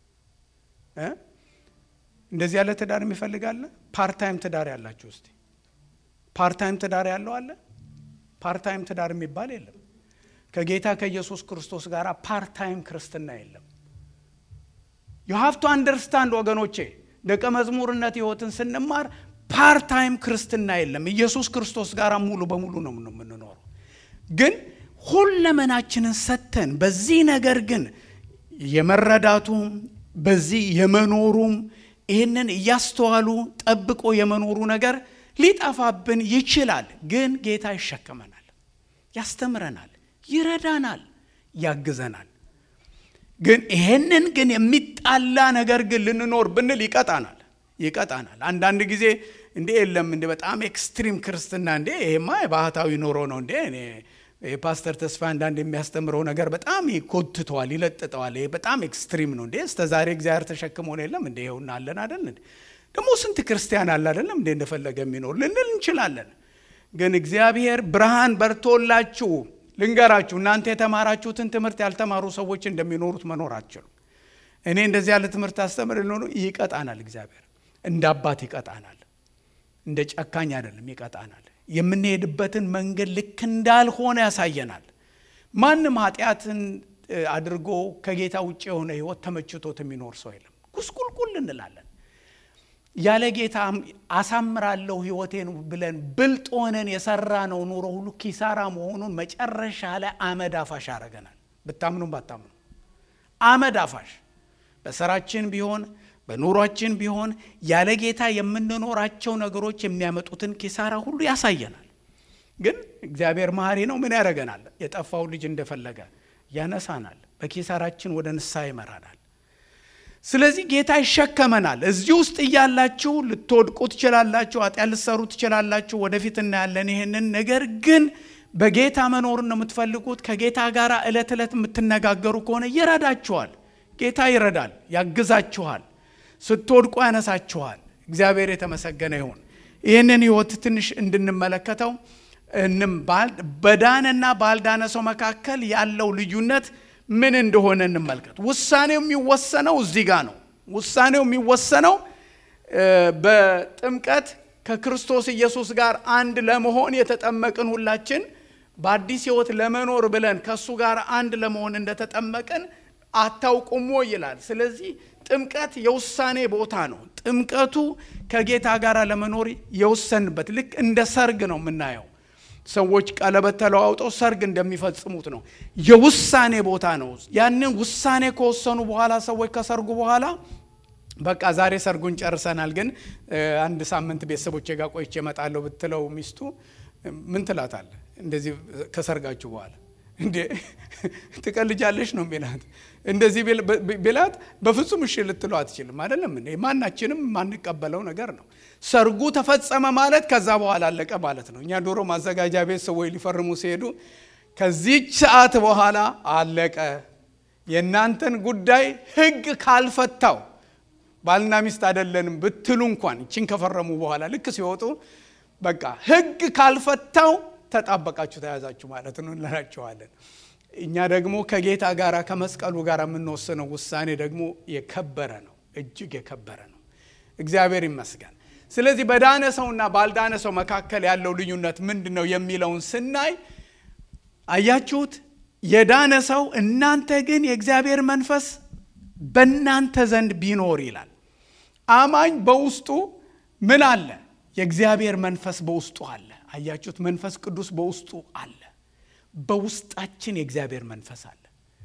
እንደዚህ ያለ ትዳር የሚፈልጋለ ፓርታይም ትዳር ያላችሁ እስቲ ፓርታይም ትዳር ያለው አለ? ፓርታይም ትዳር የሚባል የለም። ከጌታ ከኢየሱስ ክርስቶስ ጋር ፓርታይም ክርስትና የለም። ዩ ሃቭ ቱ አንደርስታንድ ወገኖቼ፣ ደቀ መዝሙርነት ህይወትን ስንማር ፓርታይም ክርስትና የለም። ኢየሱስ ክርስቶስ ጋር ሙሉ በሙሉ ነው የምንኖረው። ግን ሁለመናችንን ሰጥተን በዚህ ነገር ግን የመረዳቱም በዚህ የመኖሩም ይህንን እያስተዋሉ ጠብቆ የመኖሩ ነገር ሊጠፋብን ይችላል። ግን ጌታ ይሸከመናል፣ ያስተምረናል፣ ይረዳናል፣ ያግዘናል። ግን ይሄንን ግን የሚጣላ ነገር ግን ልንኖር ብንል ይቀጣናል ይቀጣናል። አንዳንድ ጊዜ እንዴ የለም እንደ በጣም ኤክስትሪም ክርስትና እንዴ ይሄማ የባህታዊ ኑሮ ነው እንዴ እኔ የፓስተር ተስፋ አንዳንድ የሚያስተምረው ነገር በጣም ይኮትተዋል፣ ይለጥጠዋል። ይሄ በጣም ኤክስትሪም ነው እንዴ እስከ ዛሬ እግዚአብሔር ተሸክሞን የለም እንዴ ይኸውና አለን አደል ደግሞ ስንት ክርስቲያን አለ አይደለም እንዴ እንደፈለገ የሚኖር ልንል እንችላለን። ግን እግዚአብሔር ብርሃን በርቶላችሁ ልንገራችሁ፣ እናንተ የተማራችሁትን ትምህርት ያልተማሩ ሰዎች እንደሚኖሩት መኖር አትችሉም። እኔ እንደዚህ ያለ ትምህርት አስተምር ሊሆኑ ይቀጣናል። እግዚአብሔር እንደ አባት ይቀጣናል። እንደ ጨካኝ አይደለም፣ ይቀጣናል። የምንሄድበትን መንገድ ልክ እንዳልሆነ ያሳየናል። ማንም ኃጢአትን አድርጎ ከጌታ ውጭ የሆነ ህይወት ተመችቶት የሚኖር ሰው የለም። ጉስቁልቁል እንላለን። ያለ ጌታ አሳምራለሁ ህይወቴን ብለን ብልጥ ሆነን የሰራ ነው ኑሮ ሁሉ ኪሳራ መሆኑን መጨረሻ ላይ አመድ አፋሽ ያደረገናል። ብታምኑም ባታምኑ አመድ አፋሽ በስራችን ቢሆን በኑሯችን ቢሆን ያለ ጌታ የምንኖራቸው ነገሮች የሚያመጡትን ኪሳራ ሁሉ ያሳየናል። ግን እግዚአብሔር መሐሪ ነው። ምን ያደርገናል? የጠፋው ልጅ እንደፈለገ ያነሳናል። በኪሳራችን ወደ ንስሐ ይመራናል። ስለዚህ ጌታ ይሸከመናል። እዚህ ውስጥ እያላችሁ ልትወድቁ ትችላላችሁ፣ ኃጢአት ልትሰሩ ትችላላችሁ። ወደፊት እናያለን ይሄንን። ነገር ግን በጌታ መኖርን ነው የምትፈልጉት፣ ከጌታ ጋር ዕለት ዕለት የምትነጋገሩ ከሆነ ይረዳችኋል። ጌታ ይረዳል፣ ያግዛችኋል፣ ስትወድቁ ያነሳችኋል። እግዚአብሔር የተመሰገነ ይሁን። ይህንን ህይወት ትንሽ እንድንመለከተው በዳነና ባልዳነ ሰው መካከል ያለው ልዩነት ምን እንደሆነ እንመልከት። ውሳኔው የሚወሰነው እዚህ ጋር ነው። ውሳኔው የሚወሰነው በጥምቀት ከክርስቶስ ኢየሱስ ጋር አንድ ለመሆን የተጠመቅን ሁላችን በአዲስ ህይወት ለመኖር ብለን ከእሱ ጋር አንድ ለመሆን እንደተጠመቅን አታውቁሞ ይላል። ስለዚህ ጥምቀት የውሳኔ ቦታ ነው። ጥምቀቱ ከጌታ ጋር ለመኖር የወሰንበት ልክ እንደ ሰርግ ነው የምናየው። ሰዎች ቀለበት ተለዋውጠው ሰርግ እንደሚፈጽሙት ነው። የውሳኔ ቦታ ነው። ያንን ውሳኔ ከወሰኑ በኋላ ሰዎች ከሰርጉ በኋላ በቃ ዛሬ ሰርጉን ጨርሰናል፣ ግን አንድ ሳምንት ቤተሰቦቼ ጋር ቆይቼ እመጣለሁ ብትለው ሚስቱ ምን ትላታለህ? እንደዚህ ከሰርጋችሁ በኋላ እንዴ ትቀልጃለሽ ነው የሚላት። እንደዚህ ቢላት በፍጹም እሺ ልትለው አትችልም። አይደለም እንዴ? ማናችንም የማንቀበለው ነገር ነው። ሰርጉ ተፈጸመ ማለት ከዛ በኋላ አለቀ ማለት ነው። እኛ ዶሮ ማዘጋጃ ቤት ሰዎች ሊፈርሙ ሲሄዱ ከዚች ሰዓት በኋላ አለቀ፣ የእናንተን ጉዳይ ሕግ ካልፈታው ባልና ሚስት አይደለንም ብትሉ እንኳን ይችን ከፈረሙ በኋላ ልክ ሲወጡ በቃ ሕግ ካልፈታው ተጣበቃችሁ ተያዛችሁ ማለት ነው እንላቸዋለን። እኛ ደግሞ ከጌታ ጋር ከመስቀሉ ጋር የምንወስነው ውሳኔ ደግሞ የከበረ ነው፣ እጅግ የከበረ ነው። እግዚአብሔር ይመስገን። ስለዚህ በዳነ ሰውና ባልዳነ ሰው መካከል ያለው ልዩነት ምንድን ነው የሚለውን ስናይ አያችሁት? የዳነ ሰው እናንተ ግን የእግዚአብሔር መንፈስ በእናንተ ዘንድ ቢኖር ይላል። አማኝ በውስጡ ምን አለ? የእግዚአብሔር መንፈስ በውስጡ አለ። አያችሁት? መንፈስ ቅዱስ በውስጡ አለ። በውስጣችን የእግዚአብሔር መንፈስ አለ።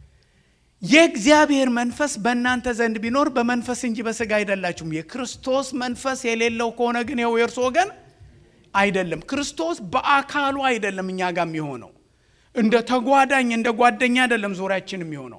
የእግዚአብሔር መንፈስ በእናንተ ዘንድ ቢኖር በመንፈስ እንጂ በሥጋ አይደላችሁም። የክርስቶስ መንፈስ የሌለው ከሆነ ግን ይኸው የእርሱ ወገን አይደለም። ክርስቶስ በአካሉ አይደለም እኛ ጋር የሚሆነው እንደ ተጓዳኝ እንደ ጓደኛ አይደለም ዙሪያችን የሚሆነው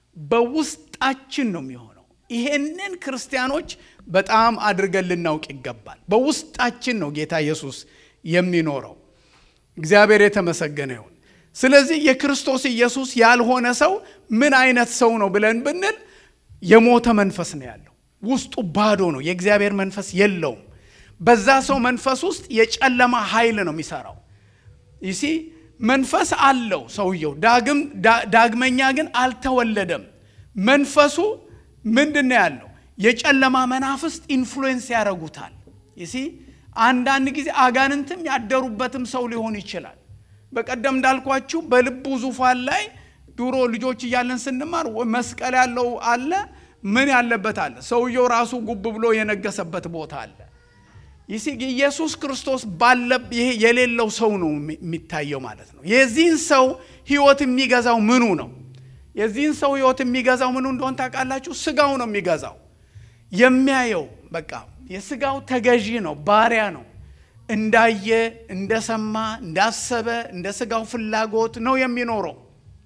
በውስጣችን ነው የሚሆነው። ይሄንን ክርስቲያኖች በጣም አድርገን ልናውቅ ይገባል። በውስጣችን ነው ጌታ ኢየሱስ የሚኖረው። እግዚአብሔር የተመሰገነ ይሁን። ስለዚህ የክርስቶስ ኢየሱስ ያልሆነ ሰው ምን አይነት ሰው ነው ብለን ብንል የሞተ መንፈስ ነው ያለው። ውስጡ ባዶ ነው። የእግዚአብሔር መንፈስ የለውም። በዛ ሰው መንፈስ ውስጥ የጨለማ ኃይል ነው የሚሰራው። ይሲ መንፈስ አለው ሰውየው፣ ዳግመኛ ግን አልተወለደም። መንፈሱ ምንድን ነው ያለው? የጨለማ መናፍስት ኢንፍሉዌንስ ያደርጉታል። ይሲ አንዳንድ ጊዜ አጋንንትም ያደሩበትም ሰው ሊሆን ይችላል። በቀደም እንዳልኳችሁ በልቡ ዙፋን ላይ ድሮ ልጆች እያለን ስንማር መስቀል ያለው አለ፣ ምን ያለበት አለ። ሰውየው ራሱ ጉብ ብሎ የነገሰበት ቦታ አለ። ይህ ኢየሱስ ክርስቶስ ባለ ይሄ የሌለው ሰው ነው የሚታየው ማለት ነው። የዚህን ሰው ሕይወት የሚገዛው ምኑ ነው? የዚህን ሰው ሕይወት የሚገዛው ምኑ እንደሆን ታውቃላችሁ? ስጋው ነው የሚገዛው። የሚያየው በቃ የስጋው ተገዢ ነው፣ ባሪያ ነው። እንዳየ እንደሰማ እንዳሰበ እንደ ስጋው ፍላጎት ነው የሚኖረው።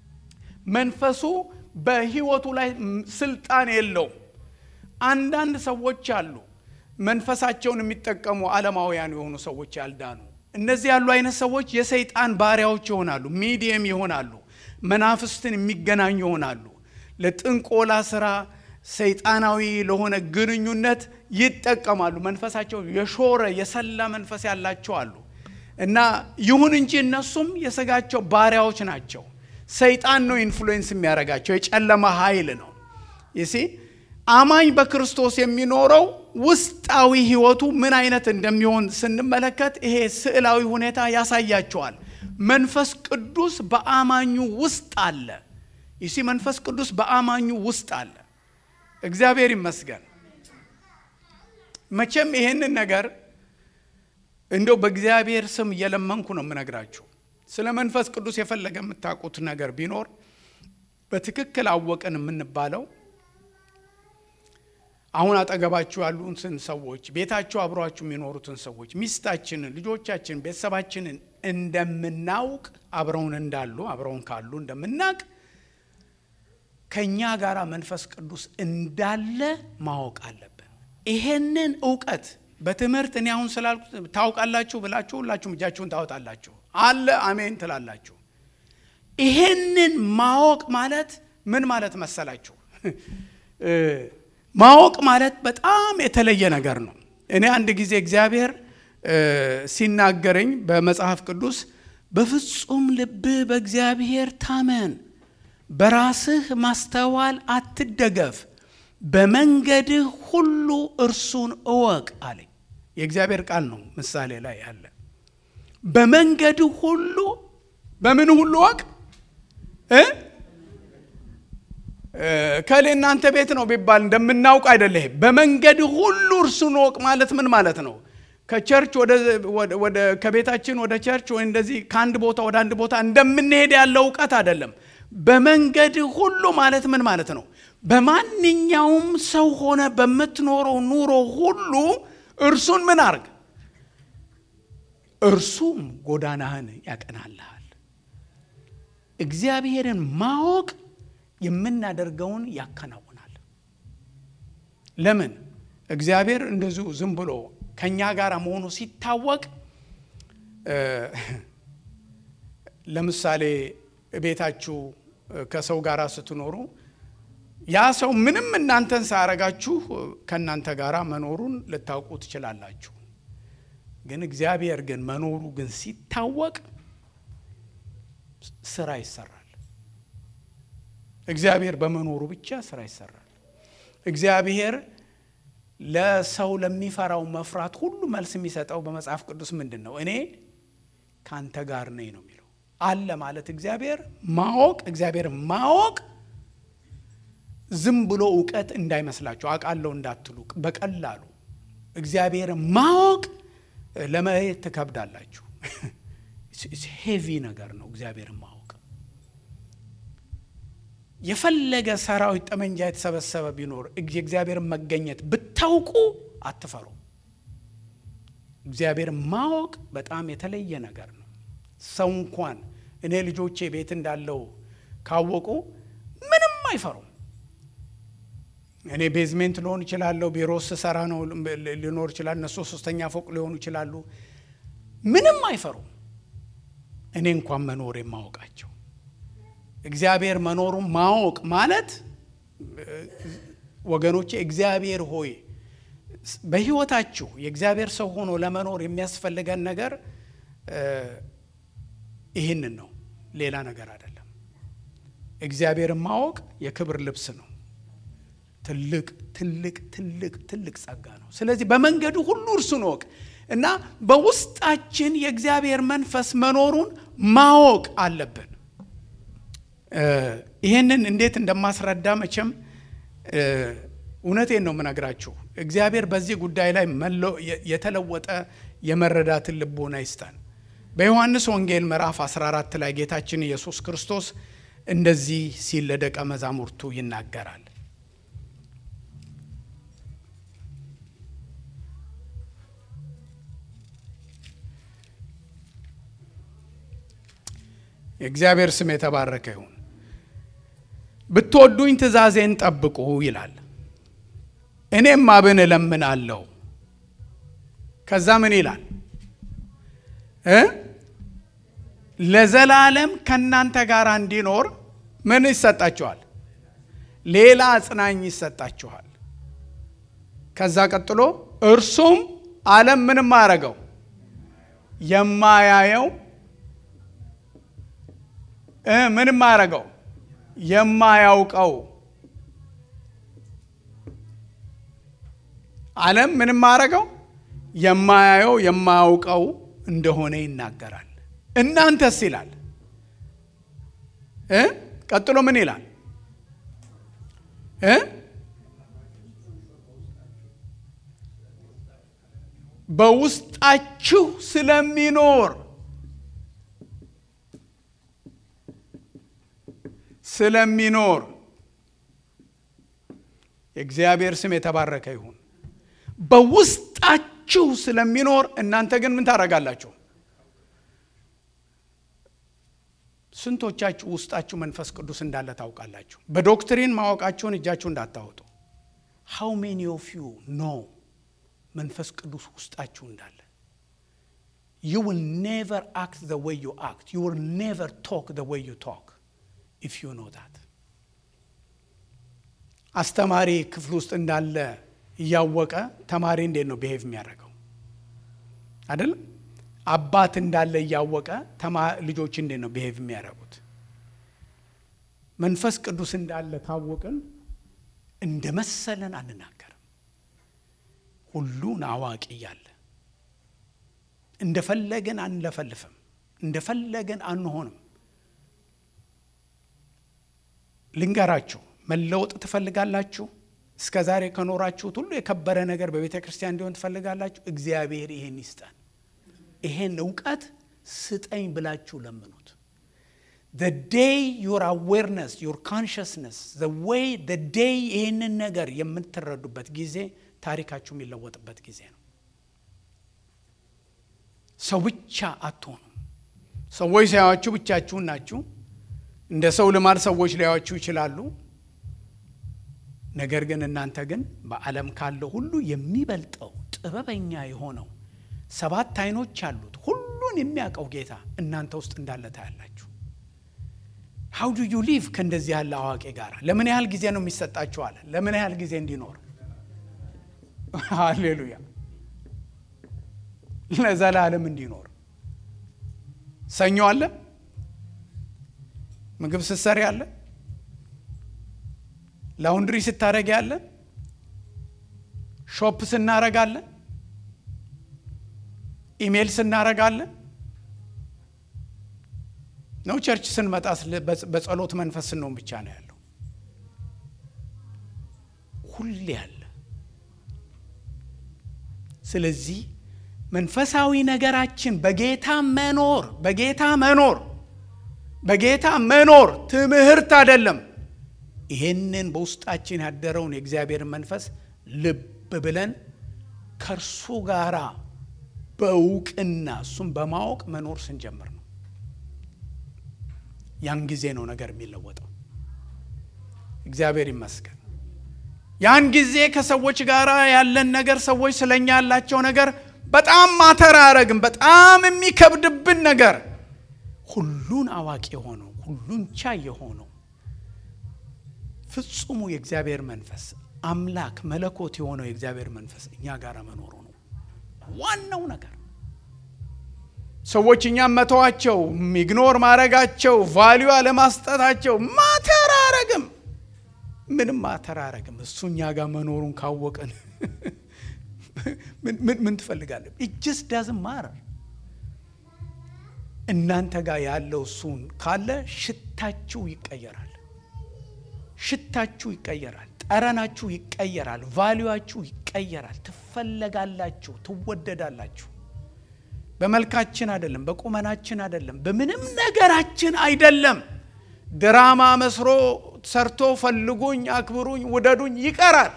መንፈሱ በሕይወቱ ላይ ስልጣን የለውም። አንዳንድ ሰዎች አሉ መንፈሳቸውን የሚጠቀሙ ዓለማውያን የሆኑ ሰዎች ያልዳኑ። እነዚህ ያሉ አይነት ሰዎች የሰይጣን ባሪያዎች ይሆናሉ፣ ሚዲየም ይሆናሉ፣ መናፍስትን የሚገናኙ ይሆናሉ። ለጥንቆላ ስራ፣ ሰይጣናዊ ለሆነ ግንኙነት ይጠቀማሉ። መንፈሳቸው የሾረ የሰላ መንፈስ ያላቸው አሉ እና ይሁን እንጂ እነሱም የስጋቸው ባሪያዎች ናቸው። ሰይጣን ነው ኢንፍሉዌንስ የሚያደርጋቸው፣ የጨለማ ኃይል ነው ይሲ አማኝ በክርስቶስ የሚኖረው ውስጣዊ ህይወቱ ምን አይነት እንደሚሆን ስንመለከት ይሄ ስዕላዊ ሁኔታ ያሳያቸዋል። መንፈስ ቅዱስ በአማኙ ውስጥ አለ። ይሲ መንፈስ ቅዱስ በአማኙ ውስጥ አለ። እግዚአብሔር ይመስገን። መቼም ይሄንን ነገር እንደው በእግዚአብሔር ስም እየለመንኩ ነው የምነግራችሁ። ስለ መንፈስ ቅዱስ የፈለገ የምታውቁት ነገር ቢኖር በትክክል አወቅን የምንባለው አሁን አጠገባችሁ ያሉትን ሰዎች ቤታችሁ አብሯችሁ የሚኖሩትን ሰዎች ሚስታችንን፣ ልጆቻችንን፣ ቤተሰባችንን እንደምናውቅ አብረውን እንዳሉ አብረውን ካሉ እንደምናውቅ ከእኛ ጋር መንፈስ ቅዱስ እንዳለ ማወቅ አለብን። ይሄንን እውቀት በትምህርት እኔ አሁን ስላልኩት ታውቃላችሁ ብላችሁ ሁላችሁም እጃችሁን ታወጣላችሁ። አለ አሜን ትላላችሁ። ይሄንን ማወቅ ማለት ምን ማለት መሰላችሁ? ማወቅ ማለት በጣም የተለየ ነገር ነው። እኔ አንድ ጊዜ እግዚአብሔር ሲናገረኝ በመጽሐፍ ቅዱስ በፍጹም ልብህ በእግዚአብሔር ታመን፣ በራስህ ማስተዋል አትደገፍ፣ በመንገድህ ሁሉ እርሱን እወቅ አለኝ። የእግዚአብሔር ቃል ነው፣ ምሳሌ ላይ ያለ። በመንገድህ ሁሉ በምን ሁሉ እወቅ እ ከሌ እናንተ ቤት ነው ቢባል እንደምናውቅ አይደለ። በመንገድ ሁሉ እርሱን እወቅ ማለት ምን ማለት ነው? ከቸርች ወደ ከቤታችን ወደ ቸርች ወይ እንደዚህ ከአንድ ቦታ ወደ አንድ ቦታ እንደምንሄድ ያለው እውቀት አይደለም። በመንገድ ሁሉ ማለት ምን ማለት ነው? በማንኛውም ሰው ሆነ በምትኖረው ኑሮ ሁሉ እርሱን ምን አርግ፣ እርሱም ጎዳናህን ያቀናልሃል። እግዚአብሔርን ማወቅ የምናደርገውን ያከናውናል። ለምን? እግዚአብሔር እንደዚሁ ዝም ብሎ ከእኛ ጋር መሆኑ ሲታወቅ ለምሳሌ ቤታችሁ ከሰው ጋር ስትኖሩ ያ ሰው ምንም እናንተን ሳያረጋችሁ ከእናንተ ጋር መኖሩን ልታውቁ ትችላላችሁ። ግን እግዚአብሔር ግን መኖሩ ግን ሲታወቅ ስራ ይሰራል። እግዚአብሔር በመኖሩ ብቻ ስራ ይሰራል። እግዚአብሔር ለሰው ለሚፈራው መፍራት ሁሉ መልስ የሚሰጠው በመጽሐፍ ቅዱስ ምንድን ነው? እኔ ከአንተ ጋር ነኝ ነው የሚለው። አለ ማለት እግዚአብሔር ማወቅ እግዚአብሔር ማወቅ ዝም ብሎ እውቀት እንዳይመስላችሁ አውቃለሁ እንዳትሉ፣ በቀላሉ እግዚአብሔር ማወቅ ለማየት ትከብዳላችሁ። ሄቪ ነገር ነው እግዚአብሔር ማወቅ። የፈለገ ሰራዊት ጠመንጃ የተሰበሰበ ቢኖር የእግዚአብሔርን መገኘት ብታውቁ አትፈሩ። እግዚአብሔር ማወቅ በጣም የተለየ ነገር ነው። ሰው እንኳን እኔ ልጆቼ ቤት እንዳለው ካወቁ ምንም አይፈሩም። እኔ ቤዝሜንት ልሆን ይችላለሁ፣ ቢሮ ስሰራ ነው ሊኖር ይችላል። እነሱ ሶስተኛ ፎቅ ሊሆኑ ይችላሉ። ምንም አይፈሩም። እኔ እንኳን መኖር የማወቃቸው እግዚአብሔር መኖሩን ማወቅ ማለት ወገኖቼ፣ እግዚአብሔር ሆይ በሕይወታችሁ የእግዚአብሔር ሰው ሆኖ ለመኖር የሚያስፈልገን ነገር ይህንን ነው፣ ሌላ ነገር አይደለም። እግዚአብሔርን ማወቅ የክብር ልብስ ነው። ትልቅ ትልቅ ትልቅ ትልቅ ጸጋ ነው። ስለዚህ በመንገዱ ሁሉ እርሱን እወቅ እና በውስጣችን የእግዚአብሔር መንፈስ መኖሩን ማወቅ አለብን። ይህንን እንዴት እንደማስረዳ መቼም እውነቴን ነው የምነግራችሁ። እግዚአብሔር በዚህ ጉዳይ ላይ የተለወጠ የመረዳትን ልቦና ይስጠን። በዮሐንስ ወንጌል ምዕራፍ 14 ላይ ጌታችን ኢየሱስ ክርስቶስ እንደዚህ ሲል ለደቀ መዛሙርቱ ይናገራል። የእግዚአብሔር ስም የተባረከ ይሁን። ብትወዱኝ ትእዛዜን ጠብቁ ይላል። እኔም አብን እለምናለሁ። ከዛ ምን ይላል እ ለዘላለም ከእናንተ ጋር እንዲኖር ምን ይሰጣችኋል? ሌላ አጽናኝ ይሰጣችኋል። ከዛ ቀጥሎ እርሱም ዓለም ምንም አረገው የማያየው ምንም አረገው የማያውቀው ዓለም ምንም አረገው የማያየው የማያውቀው እንደሆነ ይናገራል። እናንተስ ይላል እ ቀጥሎ ምን ይላል እ በውስጣችሁ ስለሚኖር ስለሚኖር የእግዚአብሔር ስም የተባረከ ይሁን። በውስጣችሁ ስለሚኖር እናንተ ግን ምን ታደርጋላችሁ? ስንቶቻችሁ ውስጣችሁ መንፈስ ቅዱስ እንዳለ ታውቃላችሁ? በዶክትሪን ማወቃችሁን እጃችሁ እንዳታወጡ። ሃው ሜኒ ኦፍ ዩ ኖ መንፈስ ቅዱስ ውስጣችሁ እንዳለ ዩ ዊል ኔቨር አክት ዘ ወይ ዩ አክት ዩ ዊል ኔቨር ቶክ ዘ ወይ ዩ ቶክ ኢፍ ዩ ኖ ዳት አስተማሪ ክፍል ውስጥ እንዳለ እያወቀ ተማሪ እንዴት ነው ብሄቭ የሚያደርገው? አይደለም። አባት እንዳለ እያወቀ ልጆች እንዴት ነው ብሄቭ የሚያደርጉት? መንፈስ ቅዱስ እንዳለ ካወቅን እንደ መሰለን አንናገርም። ሁሉን አዋቂ እያለ እንደፈለገን አንለፈልፍም፣ እንደፈለገን አንሆንም። ልንገራችሁ መለወጥ ትፈልጋላችሁ? እስከ ዛሬ ከኖራችሁት ሁሉ የከበረ ነገር በቤተ ክርስቲያን እንዲሆን ትፈልጋላችሁ? እግዚአብሔር ይሄን ይስጠን። ይሄን እውቀት ስጠኝ ብላችሁ ለምኑት። the day your awareness your consciousness the way the day ይህንን ነገር የምትረዱበት ጊዜ ታሪካችሁ የሚለወጥበት ጊዜ ነው። ሰው ብቻ አትሆኑ። ሰዎች ሳያችሁ ብቻችሁን ናችሁ። እንደ ሰው ልማድ ሰዎች ሊያዩአችሁ ይችላሉ። ነገር ግን እናንተ ግን በዓለም ካለው ሁሉ የሚበልጠው ጥበበኛ የሆነው ሰባት ዓይኖች ያሉት ሁሉን የሚያውቀው ጌታ እናንተ ውስጥ እንዳለ ታያላችሁ። ሀው ዱ ዩ ሊቭ ከእንደዚህ ያለ አዋቂ ጋር ለምን ያህል ጊዜ ነው የሚሰጣችሁ አለ። ለምን ያህል ጊዜ እንዲኖር ሃሌሉያ፣ ለዘላለም እንዲኖር። ሰኞ አለ፣ ምግብ ስትሰሪ አለ፣ ላውንድሪ ስታረጊ አለ፣ ሾፕ ስናረጋለን፣ ኢሜይል ስናረጋለን ነው ቸርች ስንመጣ በጸሎት መንፈስ ስንሆን ብቻ ነው ያለው። ሁሌ አለ። ስለዚህ መንፈሳዊ ነገራችን በጌታ መኖር በጌታ መኖር በጌታ መኖር ትምህርት አይደለም። ይሄንን በውስጣችን ያደረውን የእግዚአብሔርን መንፈስ ልብ ብለን ከእርሱ ጋራ በእውቅና እሱም በማወቅ መኖር ስንጀምር ነው። ያን ጊዜ ነው ነገር የሚለወጠው። እግዚአብሔር ይመስገን። ያን ጊዜ ከሰዎች ጋር ያለን ነገር ሰዎች ስለኛ ያላቸው ነገር በጣም ማተር አያረግም። በጣም የሚከብድብን ነገር ሁሉን አዋቂ የሆነው ሁሉን ቻይ የሆነው ፍጹሙ የእግዚአብሔር መንፈስ አምላክ መለኮት የሆነው የእግዚአብሔር መንፈስ እኛ ጋር መኖሩ ነው ዋናው ነገር። ሰዎች እኛም መተዋቸው፣ ኢግኖር ማድረጋቸው፣ ቫሊዩ አለማስጠታቸው ማተር አያረግም። ምንም ማተር አያረግም። እሱ እኛ ጋር መኖሩን ካወቅን ምን ትፈልጋለን? ኢጅስ ዳዝም ማረር እናንተ ጋር ያለው እሱን ካለ ሽታችሁ ይቀየራል። ሽታችሁ ይቀየራል። ጠረናችሁ ይቀየራል። ቫሊዩችሁ ይቀየራል። ትፈለጋላችሁ፣ ትወደዳላችሁ። በመልካችን አይደለም፣ በቁመናችን አይደለም፣ በምንም ነገራችን አይደለም። ድራማ መስሮ ሰርቶ ፈልጉኝ፣ አክብሩኝ፣ ውደዱኝ ይቀራል።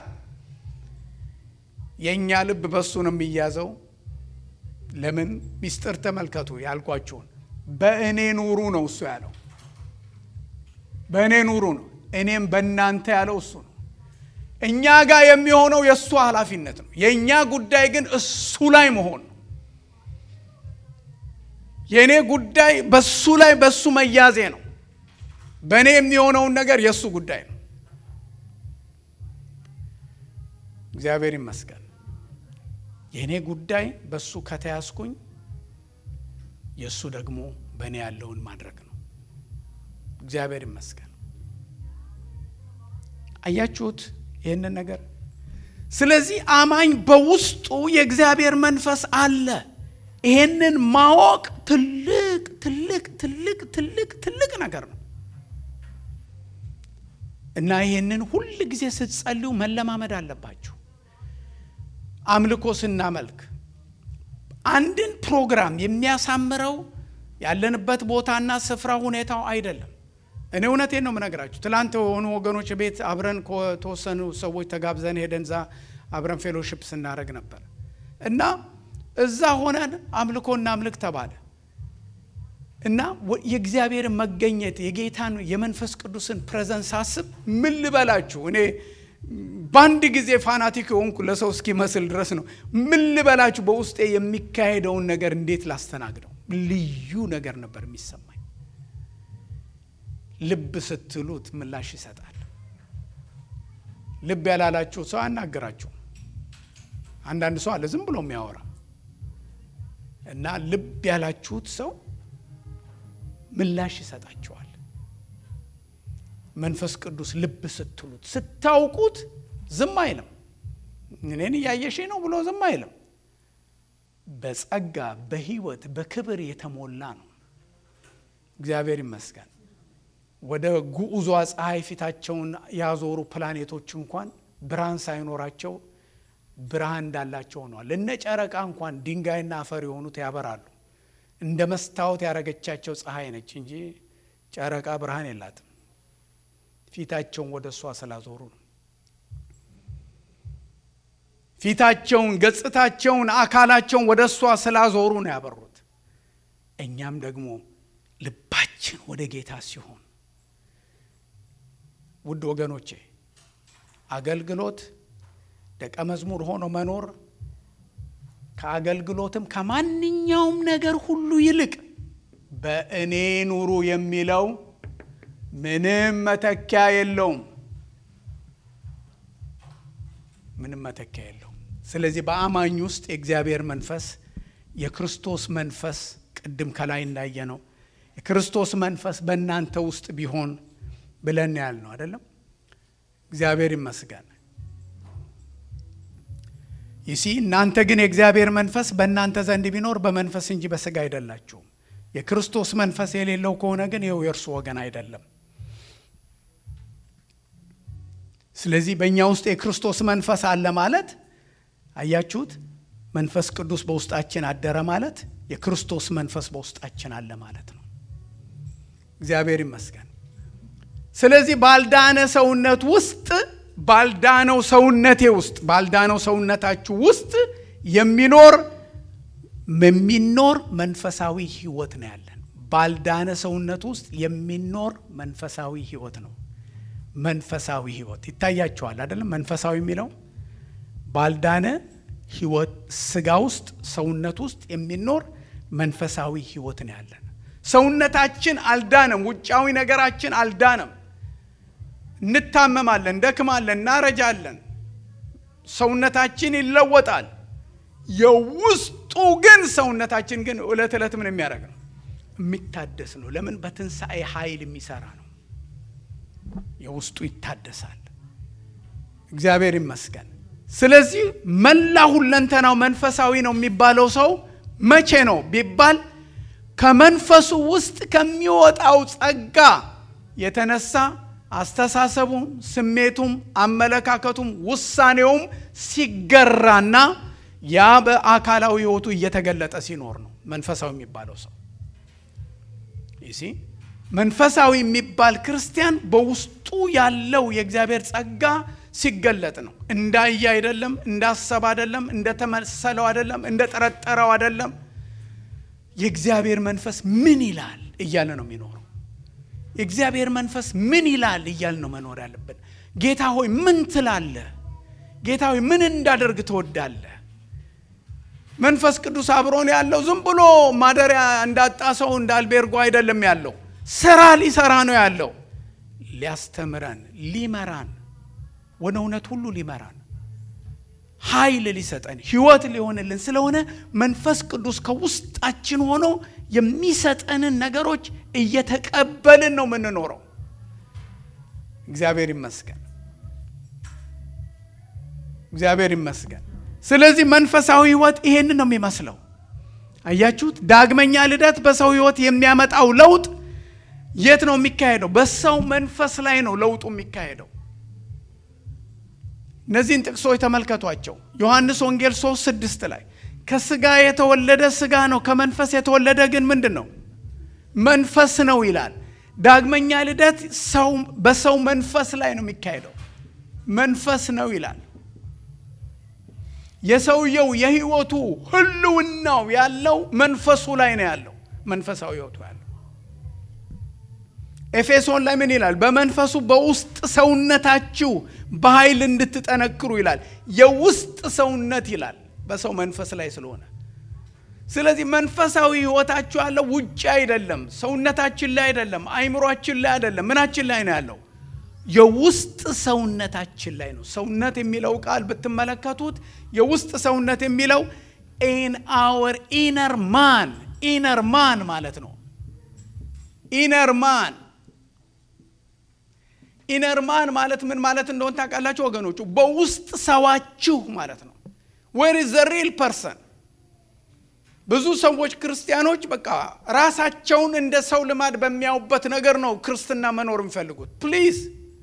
የእኛ ልብ በሱ ነው የሚያዘው። ለምን ሚስጥር ተመልከቱ ያልኳችሁን በእኔ ኑሩ ነው እሱ ያለው። በእኔ ኑሩ ነው፣ እኔም በእናንተ ያለው እሱ ነው። እኛ ጋር የሚሆነው የእሱ ኃላፊነት ነው። የእኛ ጉዳይ ግን እሱ ላይ መሆን ነው። የእኔ ጉዳይ በሱ ላይ በሱ መያዜ ነው። በእኔ የሚሆነውን ነገር የእሱ ጉዳይ ነው። እግዚአብሔር ይመስገን። የእኔ ጉዳይ በሱ ከተያዝኩኝ የእሱ ደግሞ በእኔ ያለውን ማድረግ ነው። እግዚአብሔር ይመስገን። አያችሁት ይህንን ነገር። ስለዚህ አማኝ በውስጡ የእግዚአብሔር መንፈስ አለ። ይሄንን ማወቅ ትልቅ ትልቅ ትልቅ ትልቅ ትልቅ ነገር ነው እና ይሄንን ሁል ጊዜ ስትጸልዩ መለማመድ አለባችሁ። አምልኮ ስናመልክ አንድን ፕሮግራም የሚያሳምረው ያለንበት ቦታና ስፍራ ሁኔታው አይደለም። እኔ እውነቴን ነው የምነግራችሁ። ትላንት የሆኑ ወገኖች ቤት አብረን ከተወሰኑ ሰዎች ተጋብዘን ሄደን እዛ አብረን ፌሎሽፕ ስናደረግ ነበር እና እዛ ሆነን አምልኮ እናምልክ ተባለ እና የእግዚአብሔር መገኘት የጌታን የመንፈስ ቅዱስን ፕሬዘንስ ሳስብ ምን ልበላችሁ እኔ በአንድ ጊዜ ፋናቲክ የሆንኩ ለሰው እስኪመስል ድረስ ነው። ምን ልበላችሁ በውስጤ የሚካሄደውን ነገር እንዴት ላስተናግደው? ልዩ ነገር ነበር የሚሰማኝ። ልብ ስትሉት ምላሽ ይሰጣል። ልብ ያላላችሁ ሰው አያናግራችሁ። አንዳንድ ሰው አለ ዝም ብሎ የሚያወራ እና ልብ ያላችሁት ሰው ምላሽ ይሰጣችኋል። መንፈስ ቅዱስ ልብ ስትሉት ስታውቁት ዝም አይልም። እኔን እያየሽ ነው ብሎ ዝም አይልም። በጸጋ በሕይወት በክብር የተሞላ ነው። እግዚአብሔር ይመስገን። ወደ ጉዑዟ ፀሐይ ፊታቸውን ያዞሩ ፕላኔቶች እንኳን ብርሃን ሳይኖራቸው ብርሃን እንዳላቸው ሆነዋል። እነ ጨረቃ እንኳን ድንጋይና አፈር የሆኑት ያበራሉ። እንደ መስታወት ያረገቻቸው ፀሐይ ነች እንጂ ጨረቃ ብርሃን የላትም። ፊታቸውን ወደ እሷ ስላዞሩ ነው። ፊታቸውን፣ ገጽታቸውን፣ አካላቸውን ወደ እሷ ስላዞሩ ነው ያበሩት። እኛም ደግሞ ልባችን ወደ ጌታ ሲሆን ውድ ወገኖቼ አገልግሎት ደቀ መዝሙር ሆኖ መኖር ከአገልግሎትም ከማንኛውም ነገር ሁሉ ይልቅ በእኔ ኑሩ የሚለው ምንም መተኪያ የለውም። ምንም መተኪያ የለውም። ስለዚህ በአማኝ ውስጥ የእግዚአብሔር መንፈስ የክርስቶስ መንፈስ ቅድም ከላይ እንዳየ ነው የክርስቶስ መንፈስ በእናንተ ውስጥ ቢሆን ብለን ያል ነው አይደለም። እግዚአብሔር ይመስገን። ይሲ እናንተ ግን የእግዚአብሔር መንፈስ በእናንተ ዘንድ ቢኖር በመንፈስ እንጂ በስጋ አይደላችሁም። የክርስቶስ መንፈስ የሌለው ከሆነ ግን ይኸው የእርሱ ወገን አይደለም። ስለዚህ በእኛ ውስጥ የክርስቶስ መንፈስ አለ ማለት አያችሁት፣ መንፈስ ቅዱስ በውስጣችን አደረ ማለት የክርስቶስ መንፈስ በውስጣችን አለ ማለት ነው። እግዚአብሔር ይመስገን። ስለዚህ ባልዳነ ሰውነት ውስጥ ባልዳነው ሰውነቴ ውስጥ ባልዳነው ሰውነታችሁ ውስጥ የሚኖር የሚኖር መንፈሳዊ ህይወት ነው ያለን። ባልዳነ ሰውነት ውስጥ የሚኖር መንፈሳዊ ህይወት ነው። መንፈሳዊ ህይወት ይታያቸዋል አይደለም? መንፈሳዊ የሚለው ባልዳነ ህይወት ስጋ ውስጥ ሰውነት ውስጥ የሚኖር መንፈሳዊ ህይወት ነው ያለን። ሰውነታችን አልዳነም። ውጫዊ ነገራችን አልዳነም። እንታመማለን፣ እንደክማለን፣ እናረጃለን። ሰውነታችን ይለወጣል። የውስጡ ግን ሰውነታችን ግን ዕለት ዕለት ምን የሚያደርግ ነው? የሚታደስ ነው። ለምን? በትንሣኤ ኃይል የሚሰራ ነው። የውስጡ ይታደሳል። እግዚአብሔር ይመስገን። ስለዚህ መላ ሁለንተናው መንፈሳዊ ነው የሚባለው ሰው መቼ ነው ቢባል ከመንፈሱ ውስጥ ከሚወጣው ጸጋ የተነሳ አስተሳሰቡም፣ ስሜቱም፣ አመለካከቱም፣ ውሳኔውም ሲገራና ያ በአካላዊ ሕይወቱ እየተገለጠ ሲኖር ነው መንፈሳዊ የሚባለው ሰው። ይሲ መንፈሳዊ የሚባል ክርስቲያን በውስጡ ያለው የእግዚአብሔር ጸጋ ሲገለጥ ነው። እንዳየ አይደለም፣ እንዳሰብ አይደለም፣ እንደተመሰለው አይደለም፣ እንደጠረጠረው አይደለም። የእግዚአብሔር መንፈስ ምን ይላል እያለ ነው የሚኖረው። የእግዚአብሔር መንፈስ ምን ይላል እያል ነው መኖር ያለብን። ጌታ ሆይ ምን ትላለህ? ጌታ ሆይ ምን እንዳደርግ ትወዳለህ? መንፈስ ቅዱስ አብሮን ያለው ዝም ብሎ ማደሪያ እንዳጣ ሰው እንዳልቤርጎ አይደለም ያለው፣ ስራ ሊሰራ ነው ያለው። ሊያስተምረን፣ ሊመራን፣ ወደ እውነት ሁሉ ሊመራን፣ ኃይል ሊሰጠን፣ ህይወት ሊሆንልን ስለሆነ መንፈስ ቅዱስ ከውስጣችን ሆኖ የሚሰጠንን ነገሮች እየተቀበልን ነው የምንኖረው። እግዚአብሔር ይመስገን፣ እግዚአብሔር ይመስገን። ስለዚህ መንፈሳዊ ህይወት ይሄንን ነው የሚመስለው። አያችሁት? ዳግመኛ ልደት በሰው ህይወት የሚያመጣው ለውጥ የት ነው የሚካሄደው? በሰው መንፈስ ላይ ነው ለውጡ የሚካሄደው። እነዚህን ጥቅሶች ተመልከቷቸው። ዮሐንስ ወንጌል 3 ስድስት ላይ ከስጋ የተወለደ ስጋ ነው፣ ከመንፈስ የተወለደ ግን ምንድን ነው? መንፈስ ነው ይላል። ዳግመኛ ልደት ሰው በሰው መንፈስ ላይ ነው የሚካሄደው። መንፈስ ነው ይላል። የሰውየው የህይወቱ ህልውናው ያለው መንፈሱ ላይ ነው ያለው። መንፈሳዊ ህይወቱ ያለው ኤፌሶን ላይ ምን ይላል? በመንፈሱ በውስጥ ሰውነታችሁ በኃይል እንድትጠነክሩ ይላል። የውስጥ ሰውነት ይላል በሰው መንፈስ ላይ ስለሆነ ስለዚህ መንፈሳዊ ህይወታችሁ ያለው ውጭ አይደለም፣ ሰውነታችን ላይ አይደለም፣ አይምሯችን ላይ አይደለም። ምናችን ላይ ነው ያለው? የውስጥ ሰውነታችን ላይ ነው። ሰውነት የሚለው ቃል ብትመለከቱት የውስጥ ሰውነት የሚለው ኢን አወር ኢነር ማን ኢነር ማን ማለት ነው። ኢነር ማን ኢነር ማን ማለት ምን ማለት እንደሆነ ታውቃላችሁ ወገኖቹ? በውስጥ ሰዋችሁ ማለት ነው። ዌር ኢዝ ዘ ሪል ፐርሰን ብዙ ሰዎች ክርስቲያኖች በቃ ራሳቸውን እንደ ሰው ልማድ በሚያዩበት ነገር ነው ክርስትና መኖር የሚፈልጉት። ፕሊዝ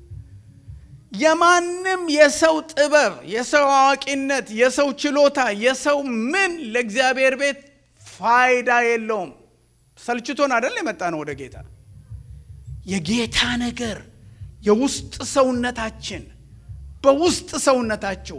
የማንም የሰው ጥበብ፣ የሰው አዋቂነት፣ የሰው ችሎታ፣ የሰው ምን ለእግዚአብሔር ቤት ፋይዳ የለውም። ሰልችቶን አደል የመጣ ነው ወደ ጌታ። የጌታ ነገር የውስጥ ሰውነታችን በውስጥ ሰውነታችሁ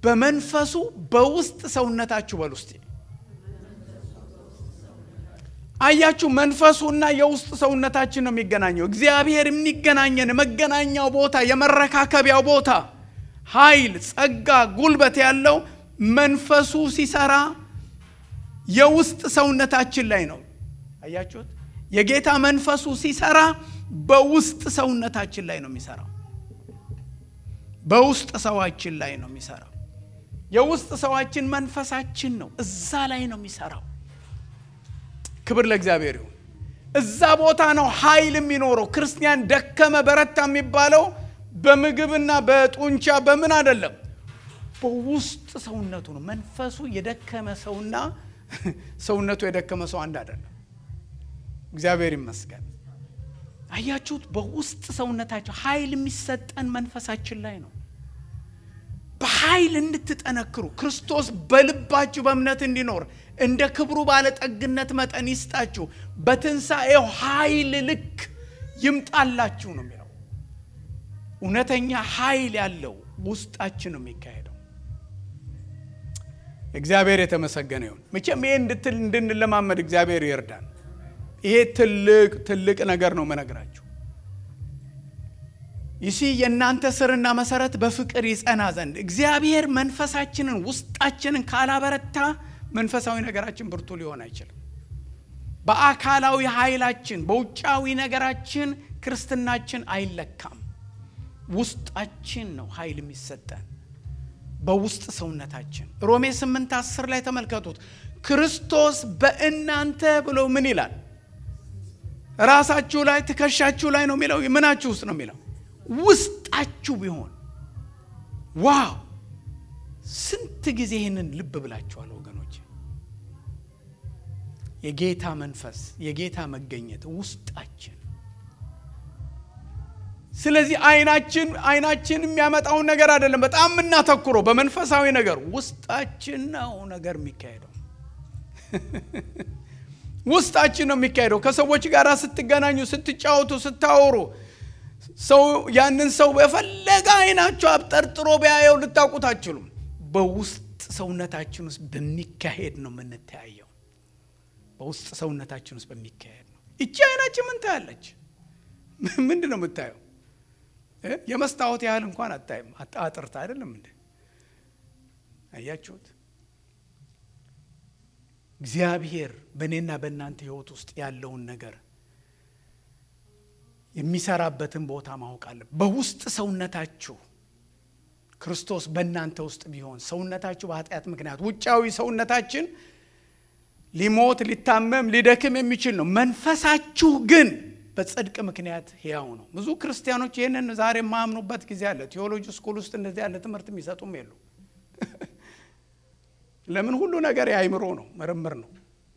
በመንፈሱ በውስጥ ሰውነታችሁ በል ውስጥ አያችሁ፣ መንፈሱና የውስጥ ሰውነታችን ነው የሚገናኘው። እግዚአብሔር የሚገናኘን መገናኛው ቦታ፣ የመረካከቢያው ቦታ ኃይል፣ ጸጋ፣ ጉልበት ያለው መንፈሱ ሲሰራ የውስጥ ሰውነታችን ላይ ነው። አያችሁት? የጌታ መንፈሱ ሲሰራ በውስጥ ሰውነታችን ላይ ነው የሚሰራው። በውስጥ ሰዋችን ላይ ነው የሚሰራው። የውስጥ ሰዋችን መንፈሳችን ነው። እዛ ላይ ነው የሚሰራው። ክብር ለእግዚአብሔር ይሁን። እዛ ቦታ ነው ኃይል የሚኖረው። ክርስቲያን ደከመ በረታ የሚባለው በምግብና በጡንቻ በምን አይደለም፣ በውስጥ ሰውነቱ ነው። መንፈሱ የደከመ ሰውና ሰውነቱ የደከመ ሰው አንድ አይደለም። እግዚአብሔር ይመስገን። አያችሁት? በውስጥ ሰውነታቸው ኃይል የሚሰጠን መንፈሳችን ላይ ነው። በኃይል እንድትጠነክሩ ክርስቶስ በልባችሁ በእምነት እንዲኖር እንደ ክብሩ ባለጠግነት መጠን ይስጣችሁ፣ በትንሣኤው ኃይል ልክ ይምጣላችሁ ነው የሚለው። እውነተኛ ኃይል ያለው ውስጣችን ነው የሚካሄደው። እግዚአብሔር የተመሰገነ ይሁን። መቼም ይሄ እንድትል እንድንለማመድ እግዚአብሔር ይርዳን። ይሄ ትልቅ ትልቅ ነገር ነው መነግራችሁ። ይሲ የእናንተ ስርና መሰረት በፍቅር ይጸና ዘንድ እግዚአብሔር መንፈሳችንን ውስጣችንን ካላበረታ መንፈሳዊ ነገራችን ብርቱ ሊሆን አይችልም። በአካላዊ ኃይላችን በውጫዊ ነገራችን ክርስትናችን አይለካም። ውስጣችን ነው ኃይል የሚሰጠን በውስጥ ሰውነታችን። ሮሜ 8 10 ላይ ተመልከቱት። ክርስቶስ በእናንተ ብሎ ምን ይላል? ራሳችሁ ላይ ትከሻችሁ ላይ ነው የሚለው። ምናችሁ ውስጥ ነው የሚለው? ውስጣችሁ ቢሆን ዋው! ስንት ጊዜ ይህንን ልብ ብላችኋል ወገኖች? የጌታ መንፈስ የጌታ መገኘት ውስጣችን ስለዚህ አይናችን አይናችን የሚያመጣውን ነገር አይደለም በጣም የምናተኩረው በመንፈሳዊ ነገር ውስጣችን ነው ነገር የሚካሄደው ውስጣችን ነው የሚካሄደው ከሰዎች ጋር ስትገናኙ ስትጫወቱ ስታወሩ ሰው ያንን ሰው በፈለገ አይናችሁ አብጠርጥሮ ቢያየው ልታውቁት አትችሉም በውስጥ ሰውነታችን ውስጥ በሚካሄድ ነው የምንተያየው በውስጥ ሰውነታችን ውስጥ በሚካሄድ ነው እቺ አይናችን ምን ታያለች ምንድን ነው የምታየው የመስታወት ያህል እንኳን አታይም አጥርታ አይደለም እንደ አያችሁት እግዚአብሔር በእኔና በእናንተ ህይወት ውስጥ ያለውን ነገር የሚሰራበትን ቦታ ማወቅ አለ በውስጥ ሰውነታችሁ ክርስቶስ በእናንተ ውስጥ ቢሆን ሰውነታችሁ በኃጢአት ምክንያት ውጫዊ ሰውነታችን ሊሞት ሊታመም ሊደክም የሚችል ነው መንፈሳችሁ ግን በጽድቅ ምክንያት ሕያው ነው ብዙ ክርስቲያኖች ይህንን ዛሬ የማያምኑበት ጊዜ አለ ቴዎሎጂ ስኩል ውስጥ እንደዚህ ያለ ትምህርት የሚሰጡም የሉ ለምን ሁሉ ነገር የአይምሮ ነው ምርምር ነው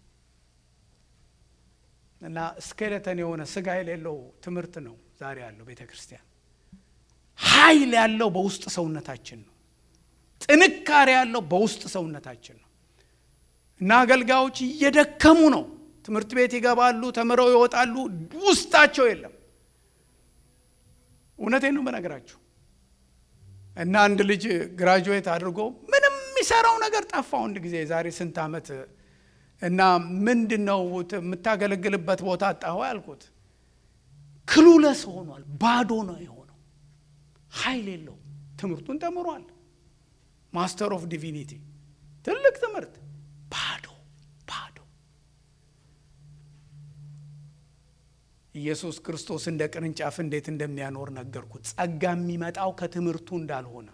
እና ስኬለተን የሆነ ስጋ የሌለው ትምህርት ነው ዛሬ ያለው ቤተ ክርስቲያን ኃይል ያለው በውስጥ ሰውነታችን ነው ጥንካሬ ያለው በውስጥ ሰውነታችን ነው እና አገልጋዮች እየደከሙ ነው ትምህርት ቤት ይገባሉ ተምረው ይወጣሉ ውስጣቸው የለም እውነቴን ነው በነገራችሁ እና አንድ ልጅ ግራጁዌት አድርጎ ምንም የሚሰራው ነገር ጠፋ አንድ ጊዜ ዛሬ ስንት ዓመት እና ምንድን ነው የምታገለግልበት ቦታ አጣሁ ያልኩት ክሉለስ ሆኗል ባዶ ነው የሆነው ኃይል የለው ትምህርቱን ተምሯል ማስተር ኦፍ ዲቪኒቲ ትልቅ ትምህርት ባዶ ባዶ ኢየሱስ ክርስቶስ እንደ ቅርንጫፍ እንዴት እንደሚያኖር ነገርኩት ጸጋ የሚመጣው ከትምህርቱ እንዳልሆነ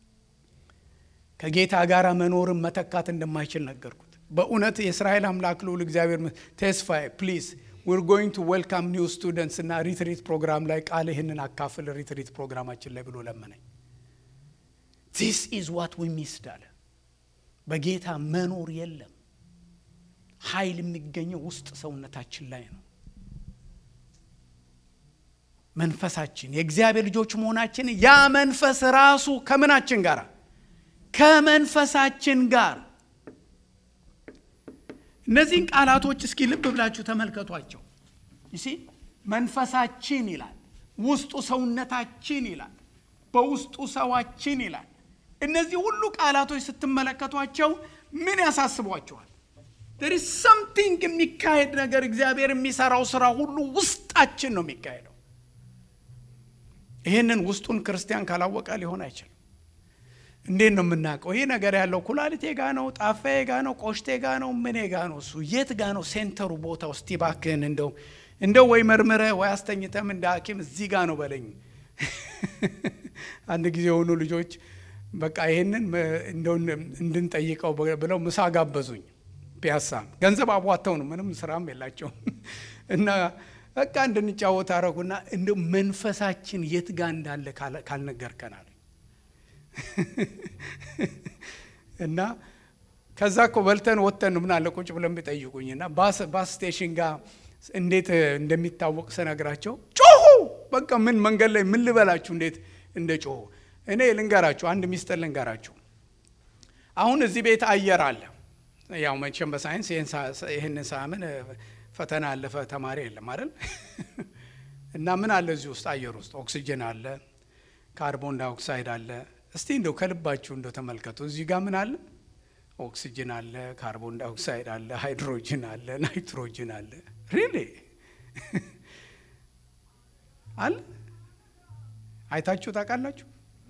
ከጌታ ጋር መኖርን መተካት እንደማይችል ነገርኩት በእውነት የእስራኤል አምላክ ልዑል እግዚአብሔር ተስፋዬ ፕሊዝ ዊር ጎይንግ ቱ ዌልካም ኒው ስቱደንትስ እና ሪትሪት ፕሮግራም ላይ ቃል ይህንን አካፍል ሪትሪት ፕሮግራማችን ላይ ብሎ ለመነኝ ዚስ ኢዝ ዋት ዊ ሚስድ አለ በጌታ መኖር የለም ኃይል የሚገኘው ውስጥ ሰውነታችን ላይ ነው መንፈሳችን የእግዚአብሔር ልጆች መሆናችን ያ መንፈስ ራሱ ከምናችን ጋር ከመንፈሳችን ጋር እነዚህን ቃላቶች እስኪ ልብ ብላችሁ ተመልከቷቸው ይሲ መንፈሳችን ይላል ውስጡ ሰውነታችን ይላል በውስጡ ሰዋችን ይላል እነዚህ ሁሉ ቃላቶች ስትመለከቷቸው ምን ያሳስቧቸዋል there is something የሚካሄድ ነገር እግዚአብሔር የሚሰራው ስራ ሁሉ ውስጣችን ነው የሚካሄደው። ይህንን ውስጡን ክርስቲያን ካላወቀ ሊሆን አይችልም። እንዴት ነው የምናውቀው? ይህ ነገር ያለው ኩላሊቴ ጋ ነው፣ ጣፋዬ ጋ ነው፣ ቆሽቴ ጋ ነው፣ ምኔ ጋ ነው? እሱ የት ጋ ነው ሴንተሩ ቦታ ውስጥ ይባክህን እንደው እንደው ወይ መርምረህ ወይ አስተኝተም እንደ ሐኪም እዚህ ጋ ነው በለኝ። አንድ ጊዜ የሆኑ ልጆች በቃ ይህንን እንደው እንድንጠይቀው ብለው ምሳ ጋበዙኝ። ፒያሳ ገንዘብ አቧተው ነው ምንም ስራም የላቸውም እና በቃ እንድንጫወት አረጉና እንደ መንፈሳችን የት ጋ እንዳለ ካልነገርከናል እና ከዛ እኮ በልተን ወጥተን ምን አለ ቁጭ ብለን ቢጠይቁኝ እና ባስ ስቴሽን ጋር እንዴት እንደሚታወቅ ስነግራቸው ጮሁ። በቃ ምን መንገድ ላይ ምን ልበላችሁ እንዴት እንደ ጮሁ። እኔ ልንገራችሁ፣ አንድ ሚስጥር ልንገራችሁ። አሁን እዚህ ቤት አየር አለ። ያው መቼም በሳይንስ ይህንን ሳምን ፈተና ያለፈ ተማሪ የለም አይደል? እና ምን አለ እዚህ ውስጥ አየር ውስጥ ኦክሲጅን አለ፣ ካርቦን ዳይኦክሳይድ አለ። እስቲ እንደው ከልባችሁ እንደው ተመልከቱ። እዚህ ጋር ምን አለ? ኦክሲጅን አለ፣ ካርቦን ዳይኦክሳይድ አለ፣ ሃይድሮጅን አለ፣ ናይትሮጅን አለ። ሪሊ አለ። አይታችሁ ታውቃላችሁ?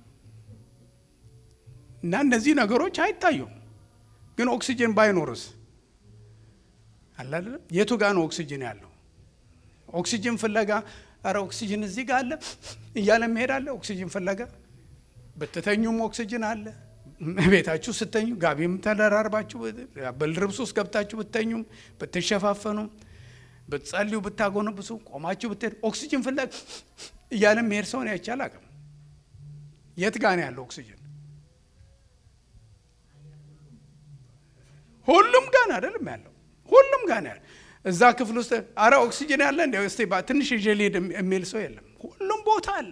እና እነዚህ ነገሮች አይታዩም። ግን ኦክሲጅን ባይኖርስ አለ አይደለም? የቱ ጋር ነው ኦክሲጅን ያለው? ኦክሲጅን ፍለጋ ኧረ ኦክሲጅን እዚህ ጋር አለ እያለ መሄድ አለ። ኦክሲጅን ፍለጋ ብትተኙም ኦክሲጅን አለ። ቤታችሁ ስተኙ ጋቢም ተደራርባችሁ በልብስ ውስጥ ገብታችሁ ብተኙም ብትሸፋፈኑም ብትጸልዩ ብታጎነብሱ ቆማችሁ ብትሄድ ኦክሲጅን ፍለጋ እያለ መሄድ ሰውን አይቻል አቅም የት ጋ ነው ያለው ኦክሲጅን? ሁሉም ጋር አይደለም ያለው ሁሉም ጋር ነው ያለው። እዛ ክፍል ውስጥ አረ ኦክሲጅን ያለ እንደ ስ ትንሽ ይዤ ልሄድ የሚል ሰው የለም። ሁሉም ቦታ አለ።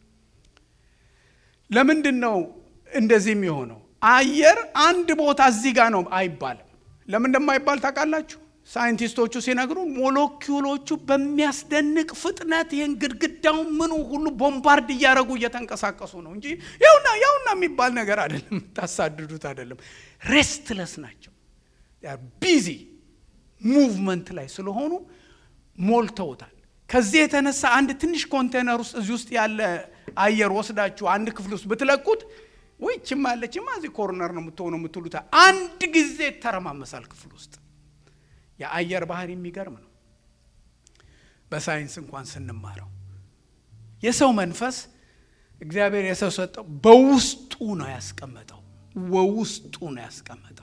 ለምንድን ነው እንደዚህ የሚሆነው? አየር አንድ ቦታ እዚህ ጋር ነው አይባልም። ለምን እንደማይባል ታውቃላችሁ? ሳይንቲስቶቹ ሲነግሩ ሞለኪውሎቹ በሚያስደንቅ ፍጥነት ይህን ግድግዳውን ምኑ ሁሉ ቦምባርድ እያደረጉ እየተንቀሳቀሱ ነው እንጂ ያውና ያውና የሚባል ነገር አይደለም። ታሳድዱት አይደለም። ሬስትለስ ናቸው። ቢዚ ሙቭመንት ላይ ስለሆኑ ሞልተውታል። ከዚህ የተነሳ አንድ ትንሽ ኮንቴነር ውስጥ እዚህ ውስጥ ያለ አየር ወስዳችሁ አንድ ክፍል ውስጥ ብትለቁት ወይ ችማ አለችማ እዚህ ኮርነር ነው የምትሆነው የምትሉት አንድ ጊዜ ይተረማመሳል ክፍል ውስጥ። የአየር ባህሪ የሚገርም ነው። በሳይንስ እንኳን ስንማረው የሰው መንፈስ እግዚአብሔር የሰው ሰጠው በውስጡ ነው ያስቀመጠው። በውስጡ ነው ያስቀመጠው።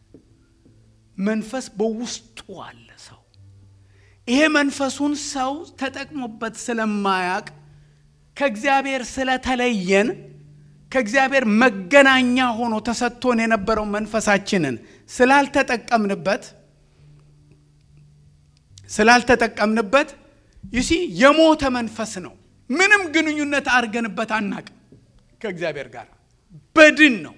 መንፈስ በውስጡ አለ ሰው። ይሄ መንፈሱን ሰው ተጠቅሞበት ስለማያቅ ከእግዚአብሔር ስለተለየን ከእግዚአብሔር መገናኛ ሆኖ ተሰጥቶን የነበረው መንፈሳችንን ስላልተጠቀምንበት ስላልተጠቀምንበት ይሲ የሞተ መንፈስ ነው። ምንም ግንኙነት አድርገንበት አናቅም ከእግዚአብሔር ጋር በድን ነው።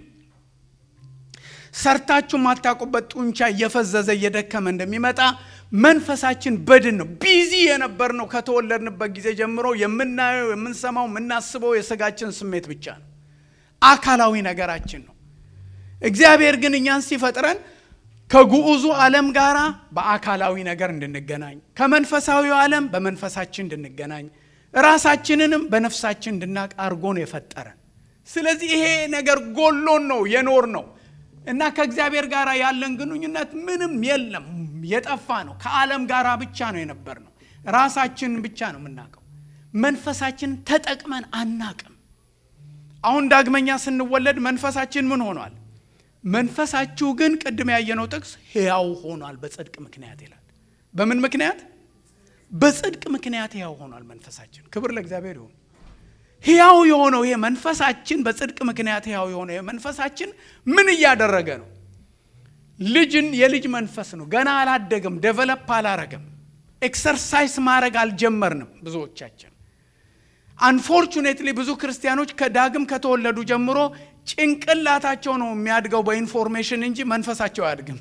ሰርታችሁ ማታውቁበት ጡንቻ እየፈዘዘ እየደከመ እንደሚመጣ መንፈሳችን በድን ነው። ቢዚ የነበር ነው ከተወለድንበት ጊዜ ጀምሮ የምናየው፣ የምንሰማው፣ የምናስበው የስጋችን ስሜት ብቻ ነው። አካላዊ ነገራችን ነው። እግዚአብሔር ግን እኛን ሲፈጥረን ከግዑዙ ዓለም ጋር በአካላዊ ነገር እንድንገናኝ ከመንፈሳዊው ዓለም በመንፈሳችን እንድንገናኝ ራሳችንንም በነፍሳችን እንድናቅ አድርጎ ነው የፈጠረን። ስለዚህ ይሄ ነገር ጎሎን ነው የኖር ነው እና ከእግዚአብሔር ጋር ያለን ግንኙነት ምንም የለም፣ የጠፋ ነው። ከዓለም ጋር ብቻ ነው የነበር ነው። ራሳችንን ብቻ ነው የምናውቀው። መንፈሳችንን ተጠቅመን አናቅም። አሁን ዳግመኛ ስንወለድ መንፈሳችን ምን ሆኗል? መንፈሳችሁ ግን ቅድም ያየነው ጥቅስ ሕያው ሆኗል በጽድቅ ምክንያት ይላል። በምን ምክንያት? በጽድቅ ምክንያት ሕያው ሆኗል መንፈሳችን። ክብር ለእግዚአብሔር ይሁን። ሕያው የሆነው ይሄ መንፈሳችን በጽድቅ ምክንያት ሕያው የሆነው ይሄ መንፈሳችን ምን እያደረገ ነው? ልጅን የልጅ መንፈስ ነው። ገና አላደገም፣ ዴቨሎፕ አላረገም። ኤክሰርሳይስ ማድረግ አልጀመርንም ብዙዎቻችን። አንፎርቹኔትሊ ብዙ ክርስቲያኖች ከዳግም ከተወለዱ ጀምሮ ጭንቅላታቸው ነው የሚያድገው በኢንፎርሜሽን እንጂ መንፈሳቸው አያድግም።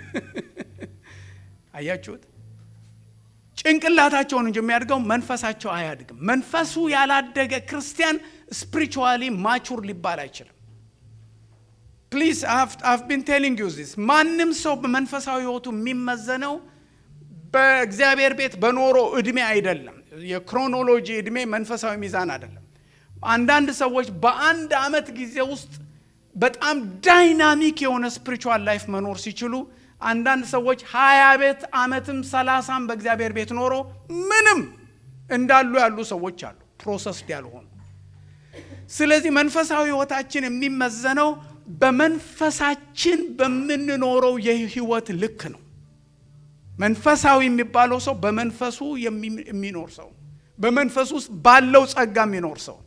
አያችሁት? ጭንቅላታቸውን እንጂ የሚያድገው መንፈሳቸው አያድግም። መንፈሱ ያላደገ ክርስቲያን ስፒሪቹዋሊ ማቹር ሊባል አይችልም። ፕሊዝ አፍ ቢን ቴሊንግ ዩ ዚስ ማንም ሰው በመንፈሳዊ ህይወቱ የሚመዘነው በእግዚአብሔር ቤት በኖሮ እድሜ አይደለም። የክሮኖሎጂ እድሜ መንፈሳዊ ሚዛን አይደለም። አንዳንድ ሰዎች በአንድ አመት ጊዜ ውስጥ በጣም ዳይናሚክ የሆነ ስፒሪቹዋል ላይፍ መኖር ሲችሉ፣ አንዳንድ ሰዎች ሀያ ቤት አመትም ሰላሳም በእግዚአብሔር ቤት ኖሮ ምንም እንዳሉ ያሉ ሰዎች አሉ፣ ፕሮሰስድ ያልሆኑ። ስለዚህ መንፈሳዊ ህይወታችን የሚመዘነው በመንፈሳችን በምንኖረው የህይወት ልክ ነው። መንፈሳዊ የሚባለው ሰው በመንፈሱ የሚኖር ሰው፣ በመንፈሱ ውስጥ ባለው ጸጋ የሚኖር ሰው።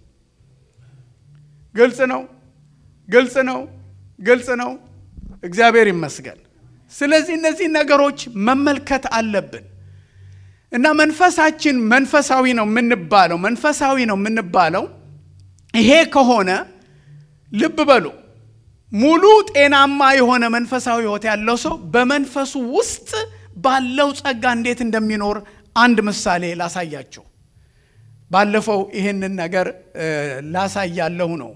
ግልጽ ነው፣ ግልጽ ነው፣ ግልጽ ነው። እግዚአብሔር ይመስገን። ስለዚህ እነዚህ ነገሮች መመልከት አለብን እና መንፈሳችን መንፈሳዊ ነው የምንባለው መንፈሳዊ ነው የምንባለው ይሄ ከሆነ ልብ በሉ ሙሉ ጤናማ የሆነ መንፈሳዊ ህይወት ያለው ሰው በመንፈሱ ውስጥ ባለው ጸጋ እንዴት እንደሚኖር አንድ ምሳሌ ላሳያቸው። ባለፈው ይህንን ነገር ላሳያለሁ ነው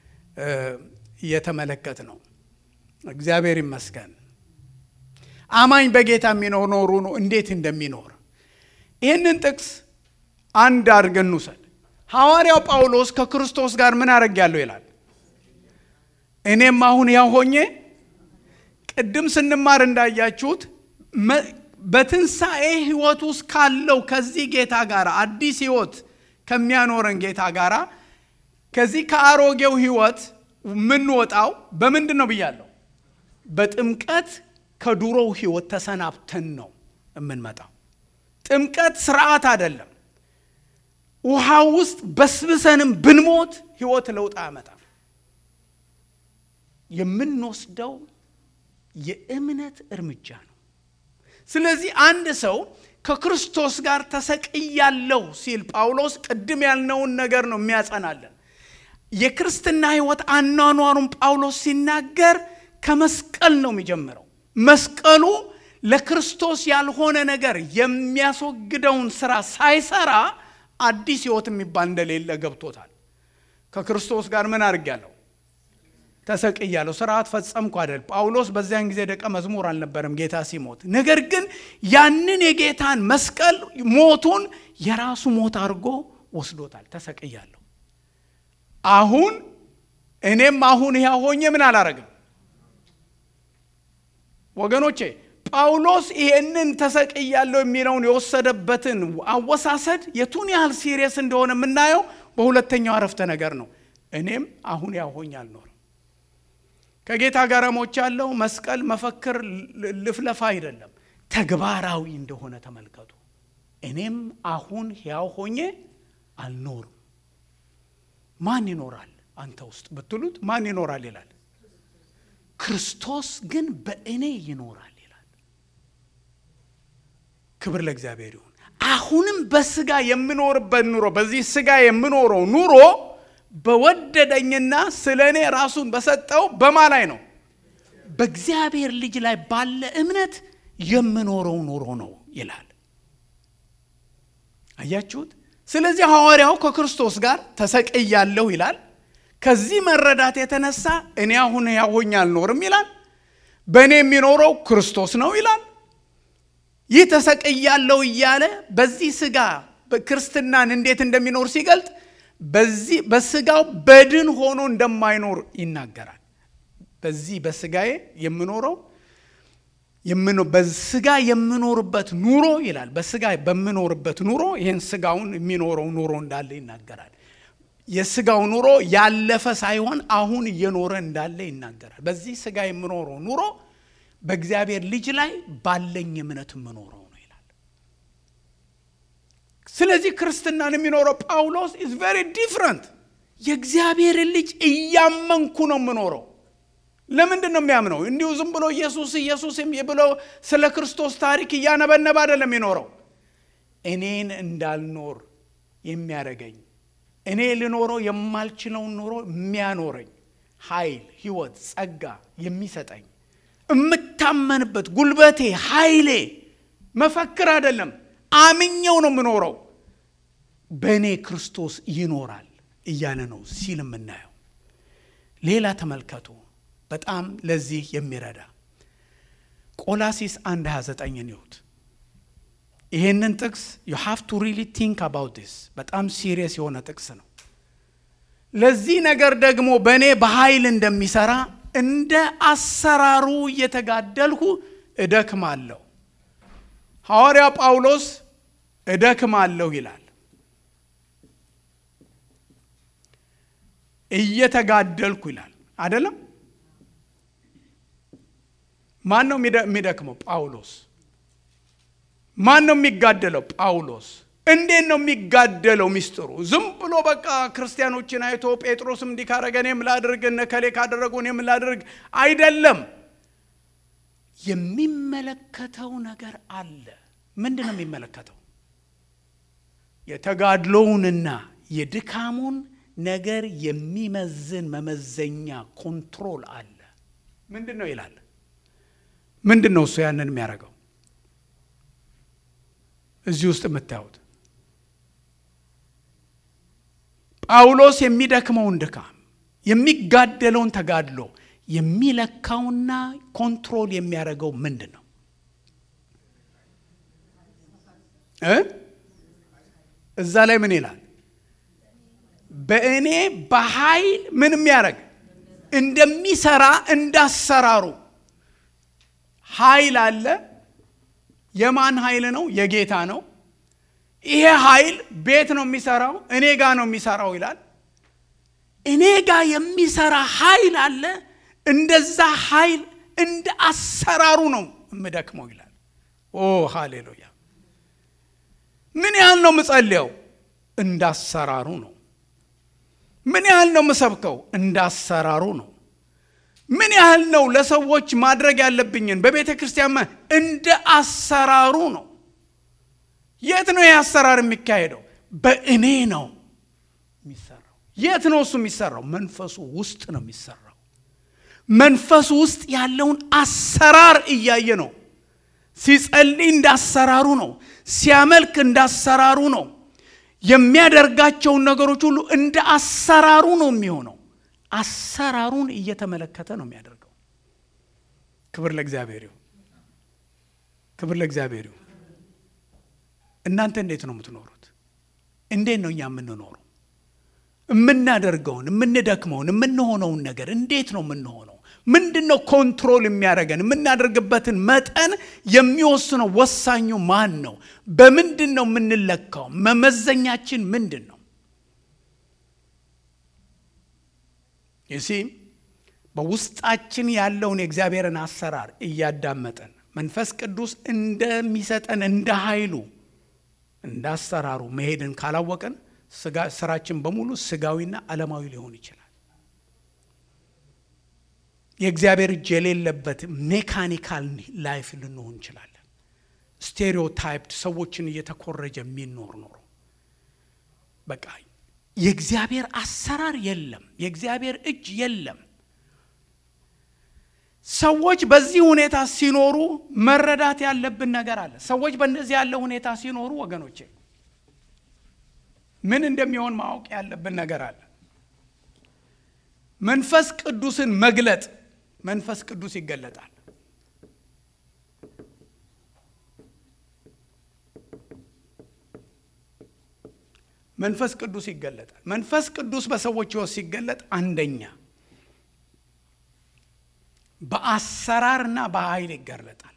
እየተመለከት ነው። እግዚአብሔር ይመስገን። አማኝ በጌታ የሚኖር ኖሩ ነው እንዴት እንደሚኖር ይህንን ጥቅስ አንድ አድርገን እንውሰድ። ሐዋርያው ጳውሎስ ከክርስቶስ ጋር ምን አደርጋለሁ ይላል። እኔም አሁን ያው ሆኜ ቅድም ስንማር እንዳያችሁት በትንሣኤ ህይወት ውስጥ ካለው ከዚህ ጌታ ጋር አዲስ ህይወት ከሚያኖረን ጌታ ጋር ከዚህ ከአሮጌው ህይወት የምንወጣው በምንድን ነው ብያለሁ? በጥምቀት ከዱሮው ህይወት ተሰናብተን ነው የምንመጣው። ጥምቀት ስርዓት አይደለም። ውሃ ውስጥ በስብሰንም ብንሞት ህይወት ለውጥ አያመጣም። የምንወስደው የእምነት እርምጃ ነው። ስለዚህ አንድ ሰው ከክርስቶስ ጋር ተሰቅያለሁ ሲል ጳውሎስ ቅድም ያልነውን ነገር ነው የሚያጸናለን። የክርስትና ህይወት አኗኗሩን ጳውሎስ ሲናገር ከመስቀል ነው የሚጀምረው። መስቀሉ ለክርስቶስ ያልሆነ ነገር የሚያስወግደውን ስራ ሳይሰራ አዲስ ህይወት የሚባል እንደሌለ ገብቶታል። ከክርስቶስ ጋር ምን አድርጊያለሁ? ተሰቅያለሁ። ስርዓት ፈጸምኩ አይደል? ጳውሎስ በዚያን ጊዜ ደቀ መዝሙር አልነበረም ጌታ ሲሞት። ነገር ግን ያንን የጌታን መስቀል ሞቱን የራሱ ሞት አድርጎ ወስዶታል። ተሰቅያለሁ። አሁን እኔም አሁን ያ ሆኜ ምን አላረግም ወገኖቼ ጳውሎስ ይሄንን ተሰቅያለሁ የሚለውን የወሰደበትን አወሳሰድ የቱን ያህል ሲሪየስ እንደሆነ የምናየው በሁለተኛው አረፍተ ነገር ነው። እኔም አሁን ያው ሆኜ አልኖርም። ከጌታ ጋር ሞቻለሁ። መስቀል መፈክር ልፍለፋ አይደለም፣ ተግባራዊ እንደሆነ ተመልከቱ። እኔም አሁን ሕያው ሆኜ አልኖርም። ማን ይኖራል አንተ ውስጥ ብትሉት ማን ይኖራል ይላል። ክርስቶስ ግን በእኔ ይኖራል ይላል። ክብር ለእግዚአብሔር ይሁን። አሁንም በስጋ የምኖርበት ኑሮ በዚህ ስጋ የምኖረው ኑሮ በወደደኝና ስለ እኔ ራሱን በሰጠው በማ ላይ ነው? በእግዚአብሔር ልጅ ላይ ባለ እምነት የምኖረው ኑሮ ነው ይላል። አያችሁት? ስለዚህ ሐዋርያው ከክርስቶስ ጋር ተሰቅያለሁ ይላል። ከዚህ መረዳት የተነሳ እኔ አሁን ሕያው ሆኜ አልኖርም ይላል። በእኔ የሚኖረው ክርስቶስ ነው ይላል። ይህ ተሰቅያለሁ እያለ በዚህ ስጋ ክርስትናን እንዴት እንደሚኖር ሲገልጥ በዚህ በስጋው በድን ሆኖ እንደማይኖር ይናገራል። በዚህ በስጋዬ የምኖረው በስጋ የምኖርበት ኑሮ ይላል። በስጋ በምኖርበት ኑሮ ይህን ስጋውን የሚኖረው ኑሮ እንዳለ ይናገራል። የስጋው ኑሮ ያለፈ ሳይሆን አሁን እየኖረ እንዳለ ይናገራል። በዚህ ስጋ የምኖረው ኑሮ በእግዚአብሔር ልጅ ላይ ባለኝ እምነት የምኖረው ነው ይላል። ስለዚህ ክርስትናን የሚኖረው ጳውሎስ ኢዝ ቬሪ ዲፍረንት። የእግዚአብሔርን ልጅ እያመንኩ ነው የምኖረው። ለምንድን ነው የሚያምነው? እንዲሁ ዝም ብሎ ኢየሱስ ኢየሱስ ብሎ ስለ ክርስቶስ ታሪክ እያነበነብ አይደለም የሚኖረው። እኔን እንዳልኖር የሚያደርገኝ እኔ ልኖረው የማልችለውን ኑሮ የሚያኖረኝ ኃይል፣ ህይወት፣ ጸጋ የሚሰጠኝ የምታመንበት ጉልበቴ፣ ኃይሌ መፈክር አይደለም፣ አምኜው ነው የምኖረው። በእኔ ክርስቶስ ይኖራል እያለ ነው ሲል የምናየው። ሌላ ተመልከቱ። በጣም ለዚህ የሚረዳ ቆላሲስ 1 29ን ይሁት ይሄንን ጥቅስ ዩ ሃቭ ቱ ሪሊ ቲንክ አባውት ዲስ በጣም ሲሪየስ የሆነ ጥቅስ ነው። ለዚህ ነገር ደግሞ በእኔ በኃይል እንደሚሰራ እንደ አሰራሩ እየተጋደልሁ እደክማለሁ። ሐዋርያ ጳውሎስ እደክማለሁ ይላል። እየተጋደልኩ ይላል አይደለም። ማን ነው የሚደክመው? ጳውሎስ። ማን ነው የሚጋደለው? ጳውሎስ። እንዴት ነው የሚጋደለው? ሚስጥሩ ዝም ብሎ በቃ ክርስቲያኖችን አይቶ ጴጥሮስም እንዲህ ካረገ እኔም ላድርግ፣ እነ ከሌ ካደረጉ እኔም ላድርግ አይደለም። የሚመለከተው ነገር አለ። ምንድን ነው የሚመለከተው? የተጋድሎውንና የድካሙን ነገር የሚመዝን መመዘኛ ኮንትሮል አለ። ምንድን ነው ይላል? ምንድን ነው እሱ ያንን የሚያደርገው? እዚህ ውስጥ የምታዩት ጳውሎስ የሚደክመውን ድካም የሚጋደለውን ተጋድሎ የሚለካውና ኮንትሮል የሚያደርገው ምንድን ነው እ እዛ ላይ ምን ይላል? በእኔ በኃይል ምን የሚያደርግ እንደሚሰራ እንዳሰራሩ ኃይል አለ። የማን ኃይል ነው? የጌታ ነው። ይሄ ኃይል ቤት ነው የሚሰራው፣ እኔ ጋ ነው የሚሰራው ይላል። እኔ ጋ የሚሰራ ኃይል አለ። እንደዛ ኃይል እንደ አሰራሩ ነው የምደክመው ይላል። ኦ ሃሌሉያ! ምን ያህል ነው የምጸልየው? እንዳሰራሩ ነው። ምን ያህል ነው የምሰብከው? እንዳሰራሩ ነው። ምን ያህል ነው ለሰዎች ማድረግ ያለብኝን በቤተ ክርስቲያን እንደ አሰራሩ ነው። የት ነው ይህ አሰራር የሚካሄደው? በእኔ ነው የሚሰራው። የት ነው እሱ የሚሰራው? መንፈሱ ውስጥ ነው የሚሰራው። መንፈሱ ውስጥ ያለውን አሰራር እያየ ነው። ሲጸልይ እንዳሰራሩ ነው። ሲያመልክ እንዳሰራሩ ነው። የሚያደርጋቸውን ነገሮች ሁሉ እንደ አሰራሩ ነው የሚሆነው። አሰራሩን እየተመለከተ ነው የሚያደርገው። ክብር ለእግዚአብሔር ይሁን። ክብር ለእግዚአብሔር ይሁን። እናንተ እንዴት ነው የምትኖሩት? እንዴት ነው እኛ የምንኖረው? የምናደርገውን፣ የምንደክመውን፣ የምንሆነውን ነገር እንዴት ነው የምንሆነው? ምንድን ነው ኮንትሮል የሚያደርገን? የምናደርግበትን መጠን የሚወስነው ወሳኙ ማን ነው? በምንድን ነው የምንለካው? መመዘኛችን ምንድን ነው? ይሲ በውስጣችን ያለውን የእግዚአብሔርን አሰራር እያዳመጠን መንፈስ ቅዱስ እንደሚሰጠን እንደ ኃይሉ እንደ አሰራሩ መሄድን ካላወቅን ስራችን በሙሉ ስጋዊና ዓለማዊ ሊሆን ይችላል። የእግዚአብሔር እጅ የሌለበት ሜካኒካል ላይፍ ልንሆን እንችላለን። ስቴሪዮታይፕድ ሰዎችን እየተኮረጀ የሚኖር ኖሮ በቃ የእግዚአብሔር አሰራር የለም። የእግዚአብሔር እጅ የለም። ሰዎች በዚህ ሁኔታ ሲኖሩ መረዳት ያለብን ነገር አለ። ሰዎች በእንደዚህ ያለ ሁኔታ ሲኖሩ ወገኖቼ ምን እንደሚሆን ማወቅ ያለብን ነገር አለ። መንፈስ ቅዱስን መግለጥ መንፈስ ቅዱስ ይገለጣል። መንፈስ ቅዱስ ይገለጣል። መንፈስ ቅዱስ በሰዎች ሕይወት ሲገለጥ አንደኛ በአሰራርና በኃይል ይገለጣል።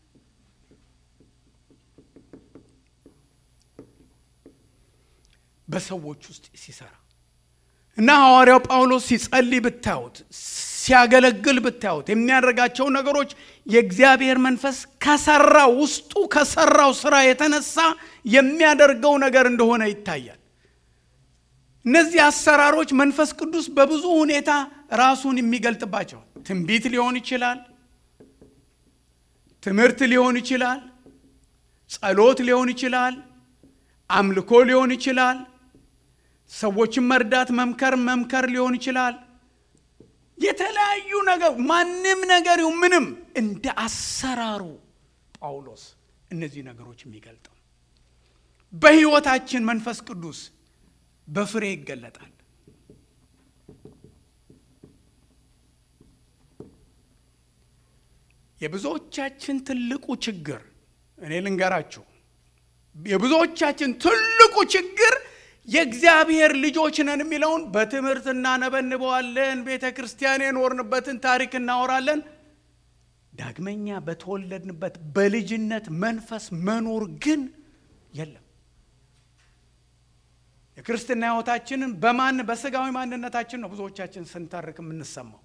በሰዎች ውስጥ ሲሰራ እና ሐዋርያው ጳውሎስ ሲጸልይ ብታዩት፣ ሲያገለግል ብታዩት የሚያደርጋቸው ነገሮች የእግዚአብሔር መንፈስ ከሰራው ውስጡ ከሰራው ስራ የተነሳ የሚያደርገው ነገር እንደሆነ ይታያል። እነዚህ አሰራሮች መንፈስ ቅዱስ በብዙ ሁኔታ ራሱን የሚገልጥባቸው ትንቢት ሊሆን ይችላል፣ ትምህርት ሊሆን ይችላል፣ ጸሎት ሊሆን ይችላል፣ አምልኮ ሊሆን ይችላል፣ ሰዎችን መርዳት መምከር መምከር ሊሆን ይችላል። የተለያዩ ነገር ማንም ነገር ምንም እንደ አሰራሩ ጳውሎስ እነዚህ ነገሮች የሚገልጠው በሕይወታችን መንፈስ ቅዱስ በፍሬ ይገለጣል። የብዙዎቻችን ትልቁ ችግር እኔ ልንገራችሁ፣ የብዙዎቻችን ትልቁ ችግር የእግዚአብሔር ልጆች ነን የሚለውን በትምህርት እናነበንበዋለን። ቤተ ክርስቲያን የኖርንበትን ታሪክ እናወራለን። ዳግመኛ በተወለድንበት በልጅነት መንፈስ መኖር ግን የለም። የክርስትና ሕይወታችንን በማን በስጋዊ ማንነታችን ነው ብዙዎቻችን ስንተርክ የምንሰማው።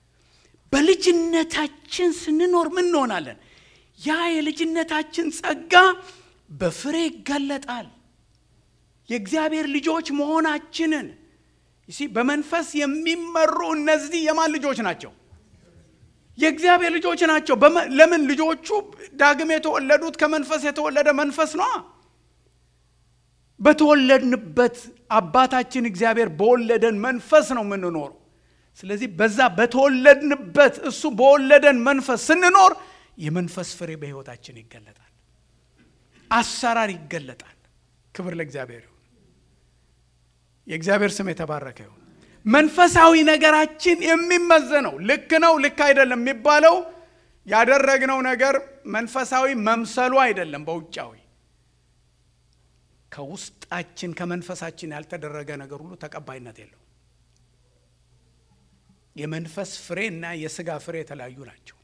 በልጅነታችን ስንኖር ምን እንሆናለን? ያ የልጅነታችን ጸጋ በፍሬ ይገለጣል። የእግዚአብሔር ልጆች መሆናችንን ይሲ በመንፈስ የሚመሩ እነዚህ የማን ልጆች ናቸው? የእግዚአብሔር ልጆች ናቸው። ለምን? ልጆቹ ዳግም የተወለዱት ከመንፈስ የተወለደ መንፈስ ነዋ። በተወለድንበት አባታችን እግዚአብሔር በወለደን መንፈስ ነው የምንኖረው። ስለዚህ በዛ በተወለድንበት እሱ በወለደን መንፈስ ስንኖር የመንፈስ ፍሬ በሕይወታችን ይገለጣል። አሰራር ይገለጣል። ክብር ለእግዚአብሔር ይሁን። የእግዚአብሔር ስም የተባረከ ይሁን። መንፈሳዊ ነገራችን የሚመዘነው ልክ ነው ልክ አይደለም የሚባለው ያደረግነው ነገር መንፈሳዊ መምሰሉ አይደለም። በውጫዊ ከውስጣችን ከመንፈሳችን ያልተደረገ ነገር ሁሉ ተቀባይነት የለው። የመንፈስ ፍሬ እና የስጋ ፍሬ የተለያዩ ናቸው።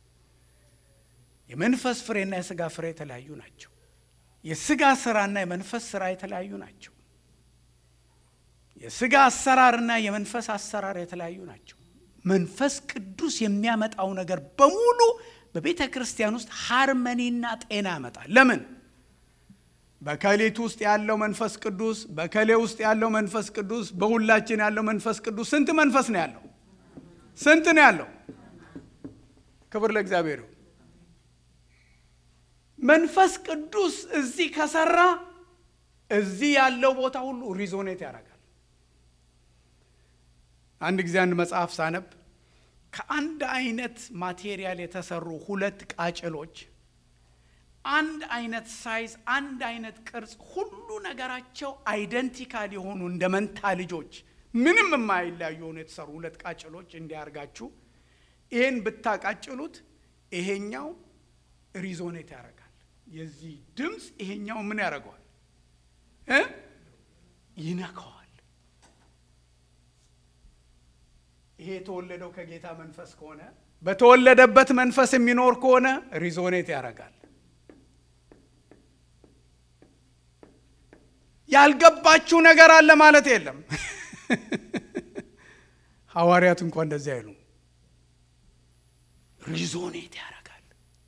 የመንፈስ ፍሬ እና የስጋ ፍሬ የተለያዩ ናቸው። የስጋ ስራና የመንፈስ ስራ የተለያዩ ናቸው። የስጋ አሰራርና የመንፈስ አሰራር የተለያዩ ናቸው። መንፈስ ቅዱስ የሚያመጣው ነገር በሙሉ በቤተ ክርስቲያን ውስጥ ሃርመኒና ጤና ያመጣል። ለምን? በከሊት ውስጥ ያለው መንፈስ ቅዱስ፣ በከሌ ውስጥ ያለው መንፈስ ቅዱስ፣ በሁላችን ያለው መንፈስ ቅዱስ ስንት መንፈስ ነው ያለው? ስንት ነው ያለው? ክብር ለእግዚአብሔር። መንፈስ ቅዱስ እዚህ ከሰራ እዚህ ያለው ቦታ ሁሉ ሪዞኔት ያደርጋል። አንድ ጊዜ አንድ መጽሐፍ ሳነብ ከአንድ አይነት ማቴሪያል የተሰሩ ሁለት ቃጭሎች አንድ አይነት ሳይዝ፣ አንድ አይነት ቅርጽ፣ ሁሉ ነገራቸው አይደንቲካል የሆኑ እንደ መንታ ልጆች ምንም የማይለያዩ የሆኑ የተሰሩ ሁለት ቃጭሎች እንዲያርጋችሁ ይህን ብታቃጭሉት ይሄኛው ሪዞኔት ያደርጋል። የዚህ ድምፅ ይሄኛው ምን ያደርገዋል እ ይነካዋል። ይሄ የተወለደው ከጌታ መንፈስ ከሆነ በተወለደበት መንፈስ የሚኖር ከሆነ ሪዞኔት ያደርጋል። ያልገባችሁ ነገር አለ ማለት የለም። ሐዋርያት እንኳ እንደዚህ አይሉ ሪዞኔት ያደርጋል።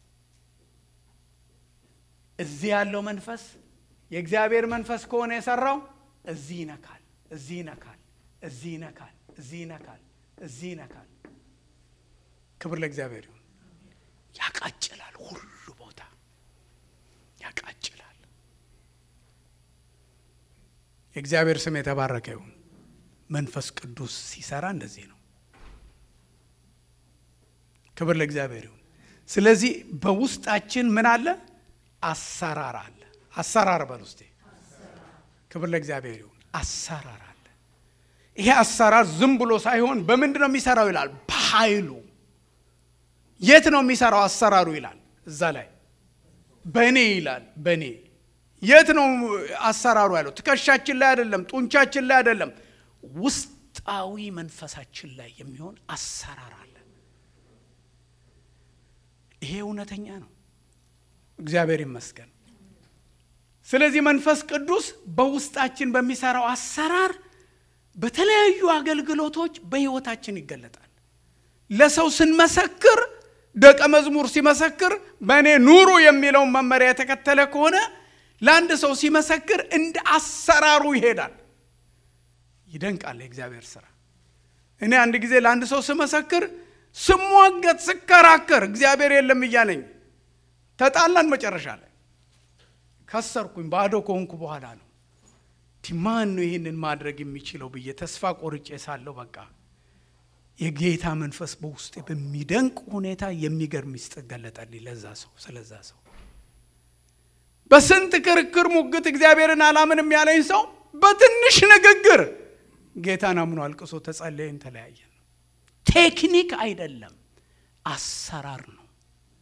እዚህ ያለው መንፈስ የእግዚአብሔር መንፈስ ከሆነ የሰራው እዚህ ይነካል፣ እዚህ ይነካል፣ እዚህ ይነካል፣ እዚህ ይነካል፣ እዚህ ይነካል። ክብር ለእግዚአብሔር ይሁን። ያቃጭላል፣ ሁሉ ቦታ ያቃጭላል። የእግዚአብሔር ስም የተባረከ ይሁን። መንፈስ ቅዱስ ሲሰራ እንደዚህ ነው። ክብር ለእግዚአብሔር ይሁን። ስለዚህ በውስጣችን ምን አለ? አሰራር አለ። አሰራር በል ውስጤ። ክብር ለእግዚአብሔር ይሁን። አሰራር አለ። ይሄ አሰራር ዝም ብሎ ሳይሆን በምንድን ነው የሚሰራው ይላል? በኃይሉ። የት ነው የሚሰራው አሰራሩ ይላል? እዛ ላይ በእኔ ይላል። በእኔ የት ነው አሰራሩ ያለው? ትከሻችን ላይ አይደለም፣ ጡንቻችን ላይ አይደለም፣ ውስጣዊ መንፈሳችን ላይ የሚሆን አሰራር አለ። ይሄ እውነተኛ ነው። እግዚአብሔር ይመስገን። ስለዚህ መንፈስ ቅዱስ በውስጣችን በሚሰራው አሰራር በተለያዩ አገልግሎቶች በሕይወታችን ይገለጣል። ለሰው ስንመሰክር ደቀ መዝሙር ሲመሰክር በእኔ ኑሩ የሚለውን መመሪያ የተከተለ ከሆነ ለአንድ ሰው ሲመሰክር እንደ አሰራሩ ይሄዳል። ይደንቃል የእግዚአብሔር ስራ። እኔ አንድ ጊዜ ለአንድ ሰው ስመሰክር ስሟገት፣ ስከራከር እግዚአብሔር የለም እያለኝ ተጣላን። መጨረሻ ላይ ከሰርኩኝ። ባዶ ከሆንኩ በኋላ ነው ማን ነው ይህንን ማድረግ የሚችለው ብዬ ተስፋ ቆርጬ ሳለሁ በቃ የጌታ መንፈስ በውስጤ በሚደንቅ ሁኔታ የሚገርም ሚስጥር ገለጠልኝ ለዛ ሰው ስለዛ ሰው በስንት ክርክር ሙግት እግዚአብሔርን አላምንም ያለኝ ሰው በትንሽ ንግግር ጌታን አምኖ አልቅሶ ተጸለየን፣ ተለያየን። ቴክኒክ አይደለም፣ አሰራር ነው።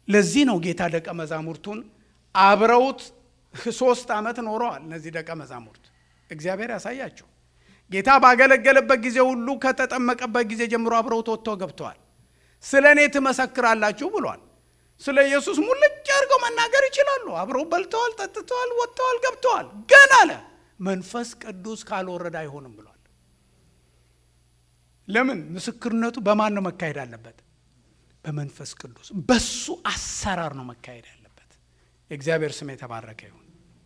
ለዚህ ነው ጌታ ደቀ መዛሙርቱን አብረውት ሶስት ዓመት ኖረዋል። እነዚህ ደቀ መዛሙርት እግዚአብሔር ያሳያቸው። ጌታ ባገለገለበት ጊዜ ሁሉ ከተጠመቀበት ጊዜ ጀምሮ አብረውት ወጥተው ገብተዋል። ስለ እኔ ትመሰክራላችሁ ብሏል። ስለ ኢየሱስ ሙልጭ አድርገው መናገር ይችላሉ። አብረው በልተዋል፣ ጠጥተዋል፣ ወጥተዋል፣ ገብተዋል። ግን አለ መንፈስ ቅዱስ ካልወረደ አይሆንም ብሏል። ለምን? ምስክርነቱ በማን ነው መካሄድ አለበት? በመንፈስ ቅዱስ በሱ አሰራር ነው መካሄድ ያለበት። የእግዚአብሔር ስም የተባረከ ይሁን።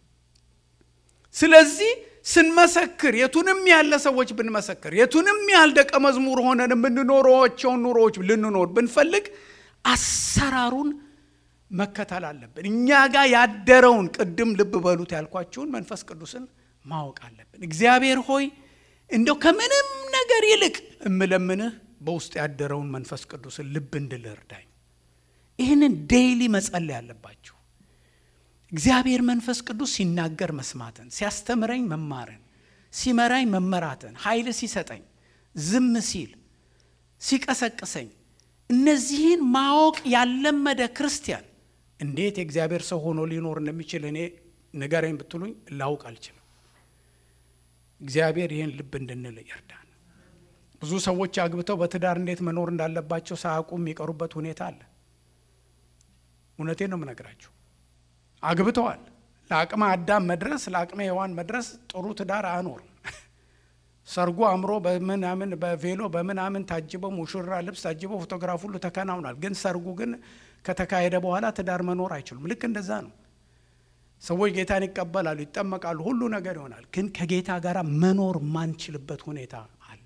ስለዚህ ስንመሰክር የቱንም ያለ ሰዎች ብንመሰክር የቱንም ያህል ደቀ መዝሙር ሆነን የምንኖረቸውን ኑሮዎች ልንኖር ብንፈልግ አሰራሩን መከተል አለብን። እኛ ጋር ያደረውን ቅድም ልብ በሉት ያልኳችሁን መንፈስ ቅዱስን ማወቅ አለብን። እግዚአብሔር ሆይ እንደው ከምንም ነገር ይልቅ እምለምንህ በውስጥ ያደረውን መንፈስ ቅዱስን ልብ እንድል እርዳኝ። ይህንን ዴይሊ መጸለይ አለባችሁ። እግዚአብሔር መንፈስ ቅዱስ ሲናገር መስማትን፣ ሲያስተምረኝ መማርን፣ ሲመራኝ መመራትን፣ ኃይል ሲሰጠኝ፣ ዝም ሲል ሲቀሰቅሰኝ፣ እነዚህን ማወቅ ያለመደ ክርስቲያን እንዴት የእግዚአብሔር ሰው ሆኖ ሊኖር እንደሚችል እኔ ንገረኝ ብትሉኝ ላውቅ አልችልም። እግዚአብሔር ይህን ልብ እንድንል ይርዳን። ብዙ ሰዎች አግብተው በትዳር እንዴት መኖር እንዳለባቸው ሳያውቁ የሚቀሩበት ሁኔታ አለ። እውነቴን ነው የምነግራችሁ። አግብተዋል። ለአቅመ አዳም መድረስ ለአቅመ ሔዋን መድረስ ጥሩ ትዳር አያኖርም። ሰርጉ አምሮ በምናምን በቬሎ በምናምን ታጅበው ሙሽራ ልብስ ታጅበው ፎቶግራፍ ሁሉ ተከናውኗል። ግን ሰርጉ ግን ከተካሄደ በኋላ ትዳር መኖር አይችሉም። ልክ እንደዛ ነው። ሰዎች ጌታን ይቀበላሉ፣ ይጠመቃሉ፣ ሁሉ ነገር ይሆናል። ግን ከጌታ ጋር መኖር ማንችልበት ሁኔታ አለ።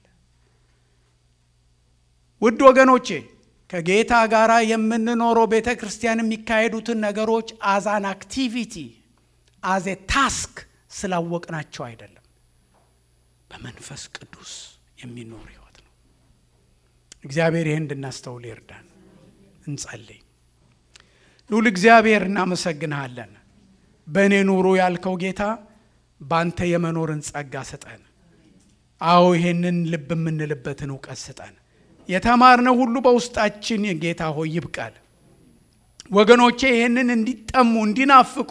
ውድ ወገኖቼ ከጌታ ጋር የምንኖረው ቤተ ክርስቲያን የሚካሄዱትን ነገሮች አዛን አክቲቪቲ አዜ ታስክ ስላወቅናቸው አይደለም። በመንፈስ ቅዱስ የሚኖር ህይወት ነው። እግዚአብሔር ይህን እንድናስተውል ይርዳን። እንጸልይ። ልዑል እግዚአብሔር እናመሰግንሃለን። በእኔ ኑሮ ያልከው ጌታ በአንተ የመኖርን ጸጋ ስጠን። አዎ ይሄንን ልብ የምንልበትን እውቀት ስጠን። የተማርነው ሁሉ በውስጣችን ጌታ ሆይ ይብቃል። ወገኖቼ ይህንን እንዲጠሙ እንዲናፍቁ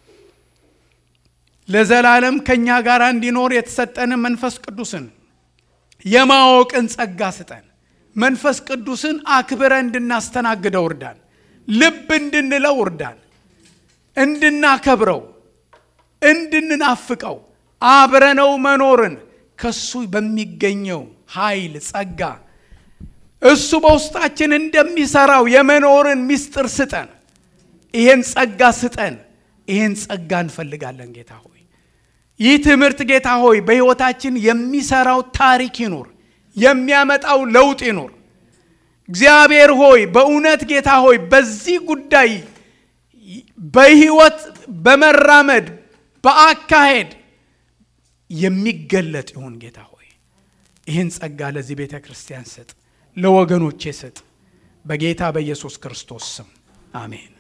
ለዘላለም ከእኛ ጋር እንዲኖር የተሰጠንን መንፈስ ቅዱስን የማወቅን ጸጋ ስጠን። መንፈስ ቅዱስን አክብረ እንድናስተናግደው እርዳን። ልብ እንድንለው እርዳን። እንድናከብረው፣ እንድንናፍቀው፣ አብረነው መኖርን ከሱ በሚገኘው ኃይል ጸጋ እሱ በውስጣችን እንደሚሰራው የመኖርን ምስጢር ስጠን። ይሄን ጸጋ ስጠን። ይሄን ጸጋ እንፈልጋለን ጌታ ሆይ። ይህ ትምህርት ጌታ ሆይ በሕይወታችን የሚሰራው ታሪክ ይኑር፣ የሚያመጣው ለውጥ ይኑር። እግዚአብሔር ሆይ በእውነት ጌታ ሆይ በዚህ ጉዳይ በሕይወት በመራመድ በአካሄድ የሚገለጥ ይሁን ጌታ ሆይ። ይህን ጸጋ ለዚህ ቤተ ክርስቲያን ስጥ፣ ለወገኖቼ ስጥ። በጌታ በኢየሱስ ክርስቶስ ስም አሜን።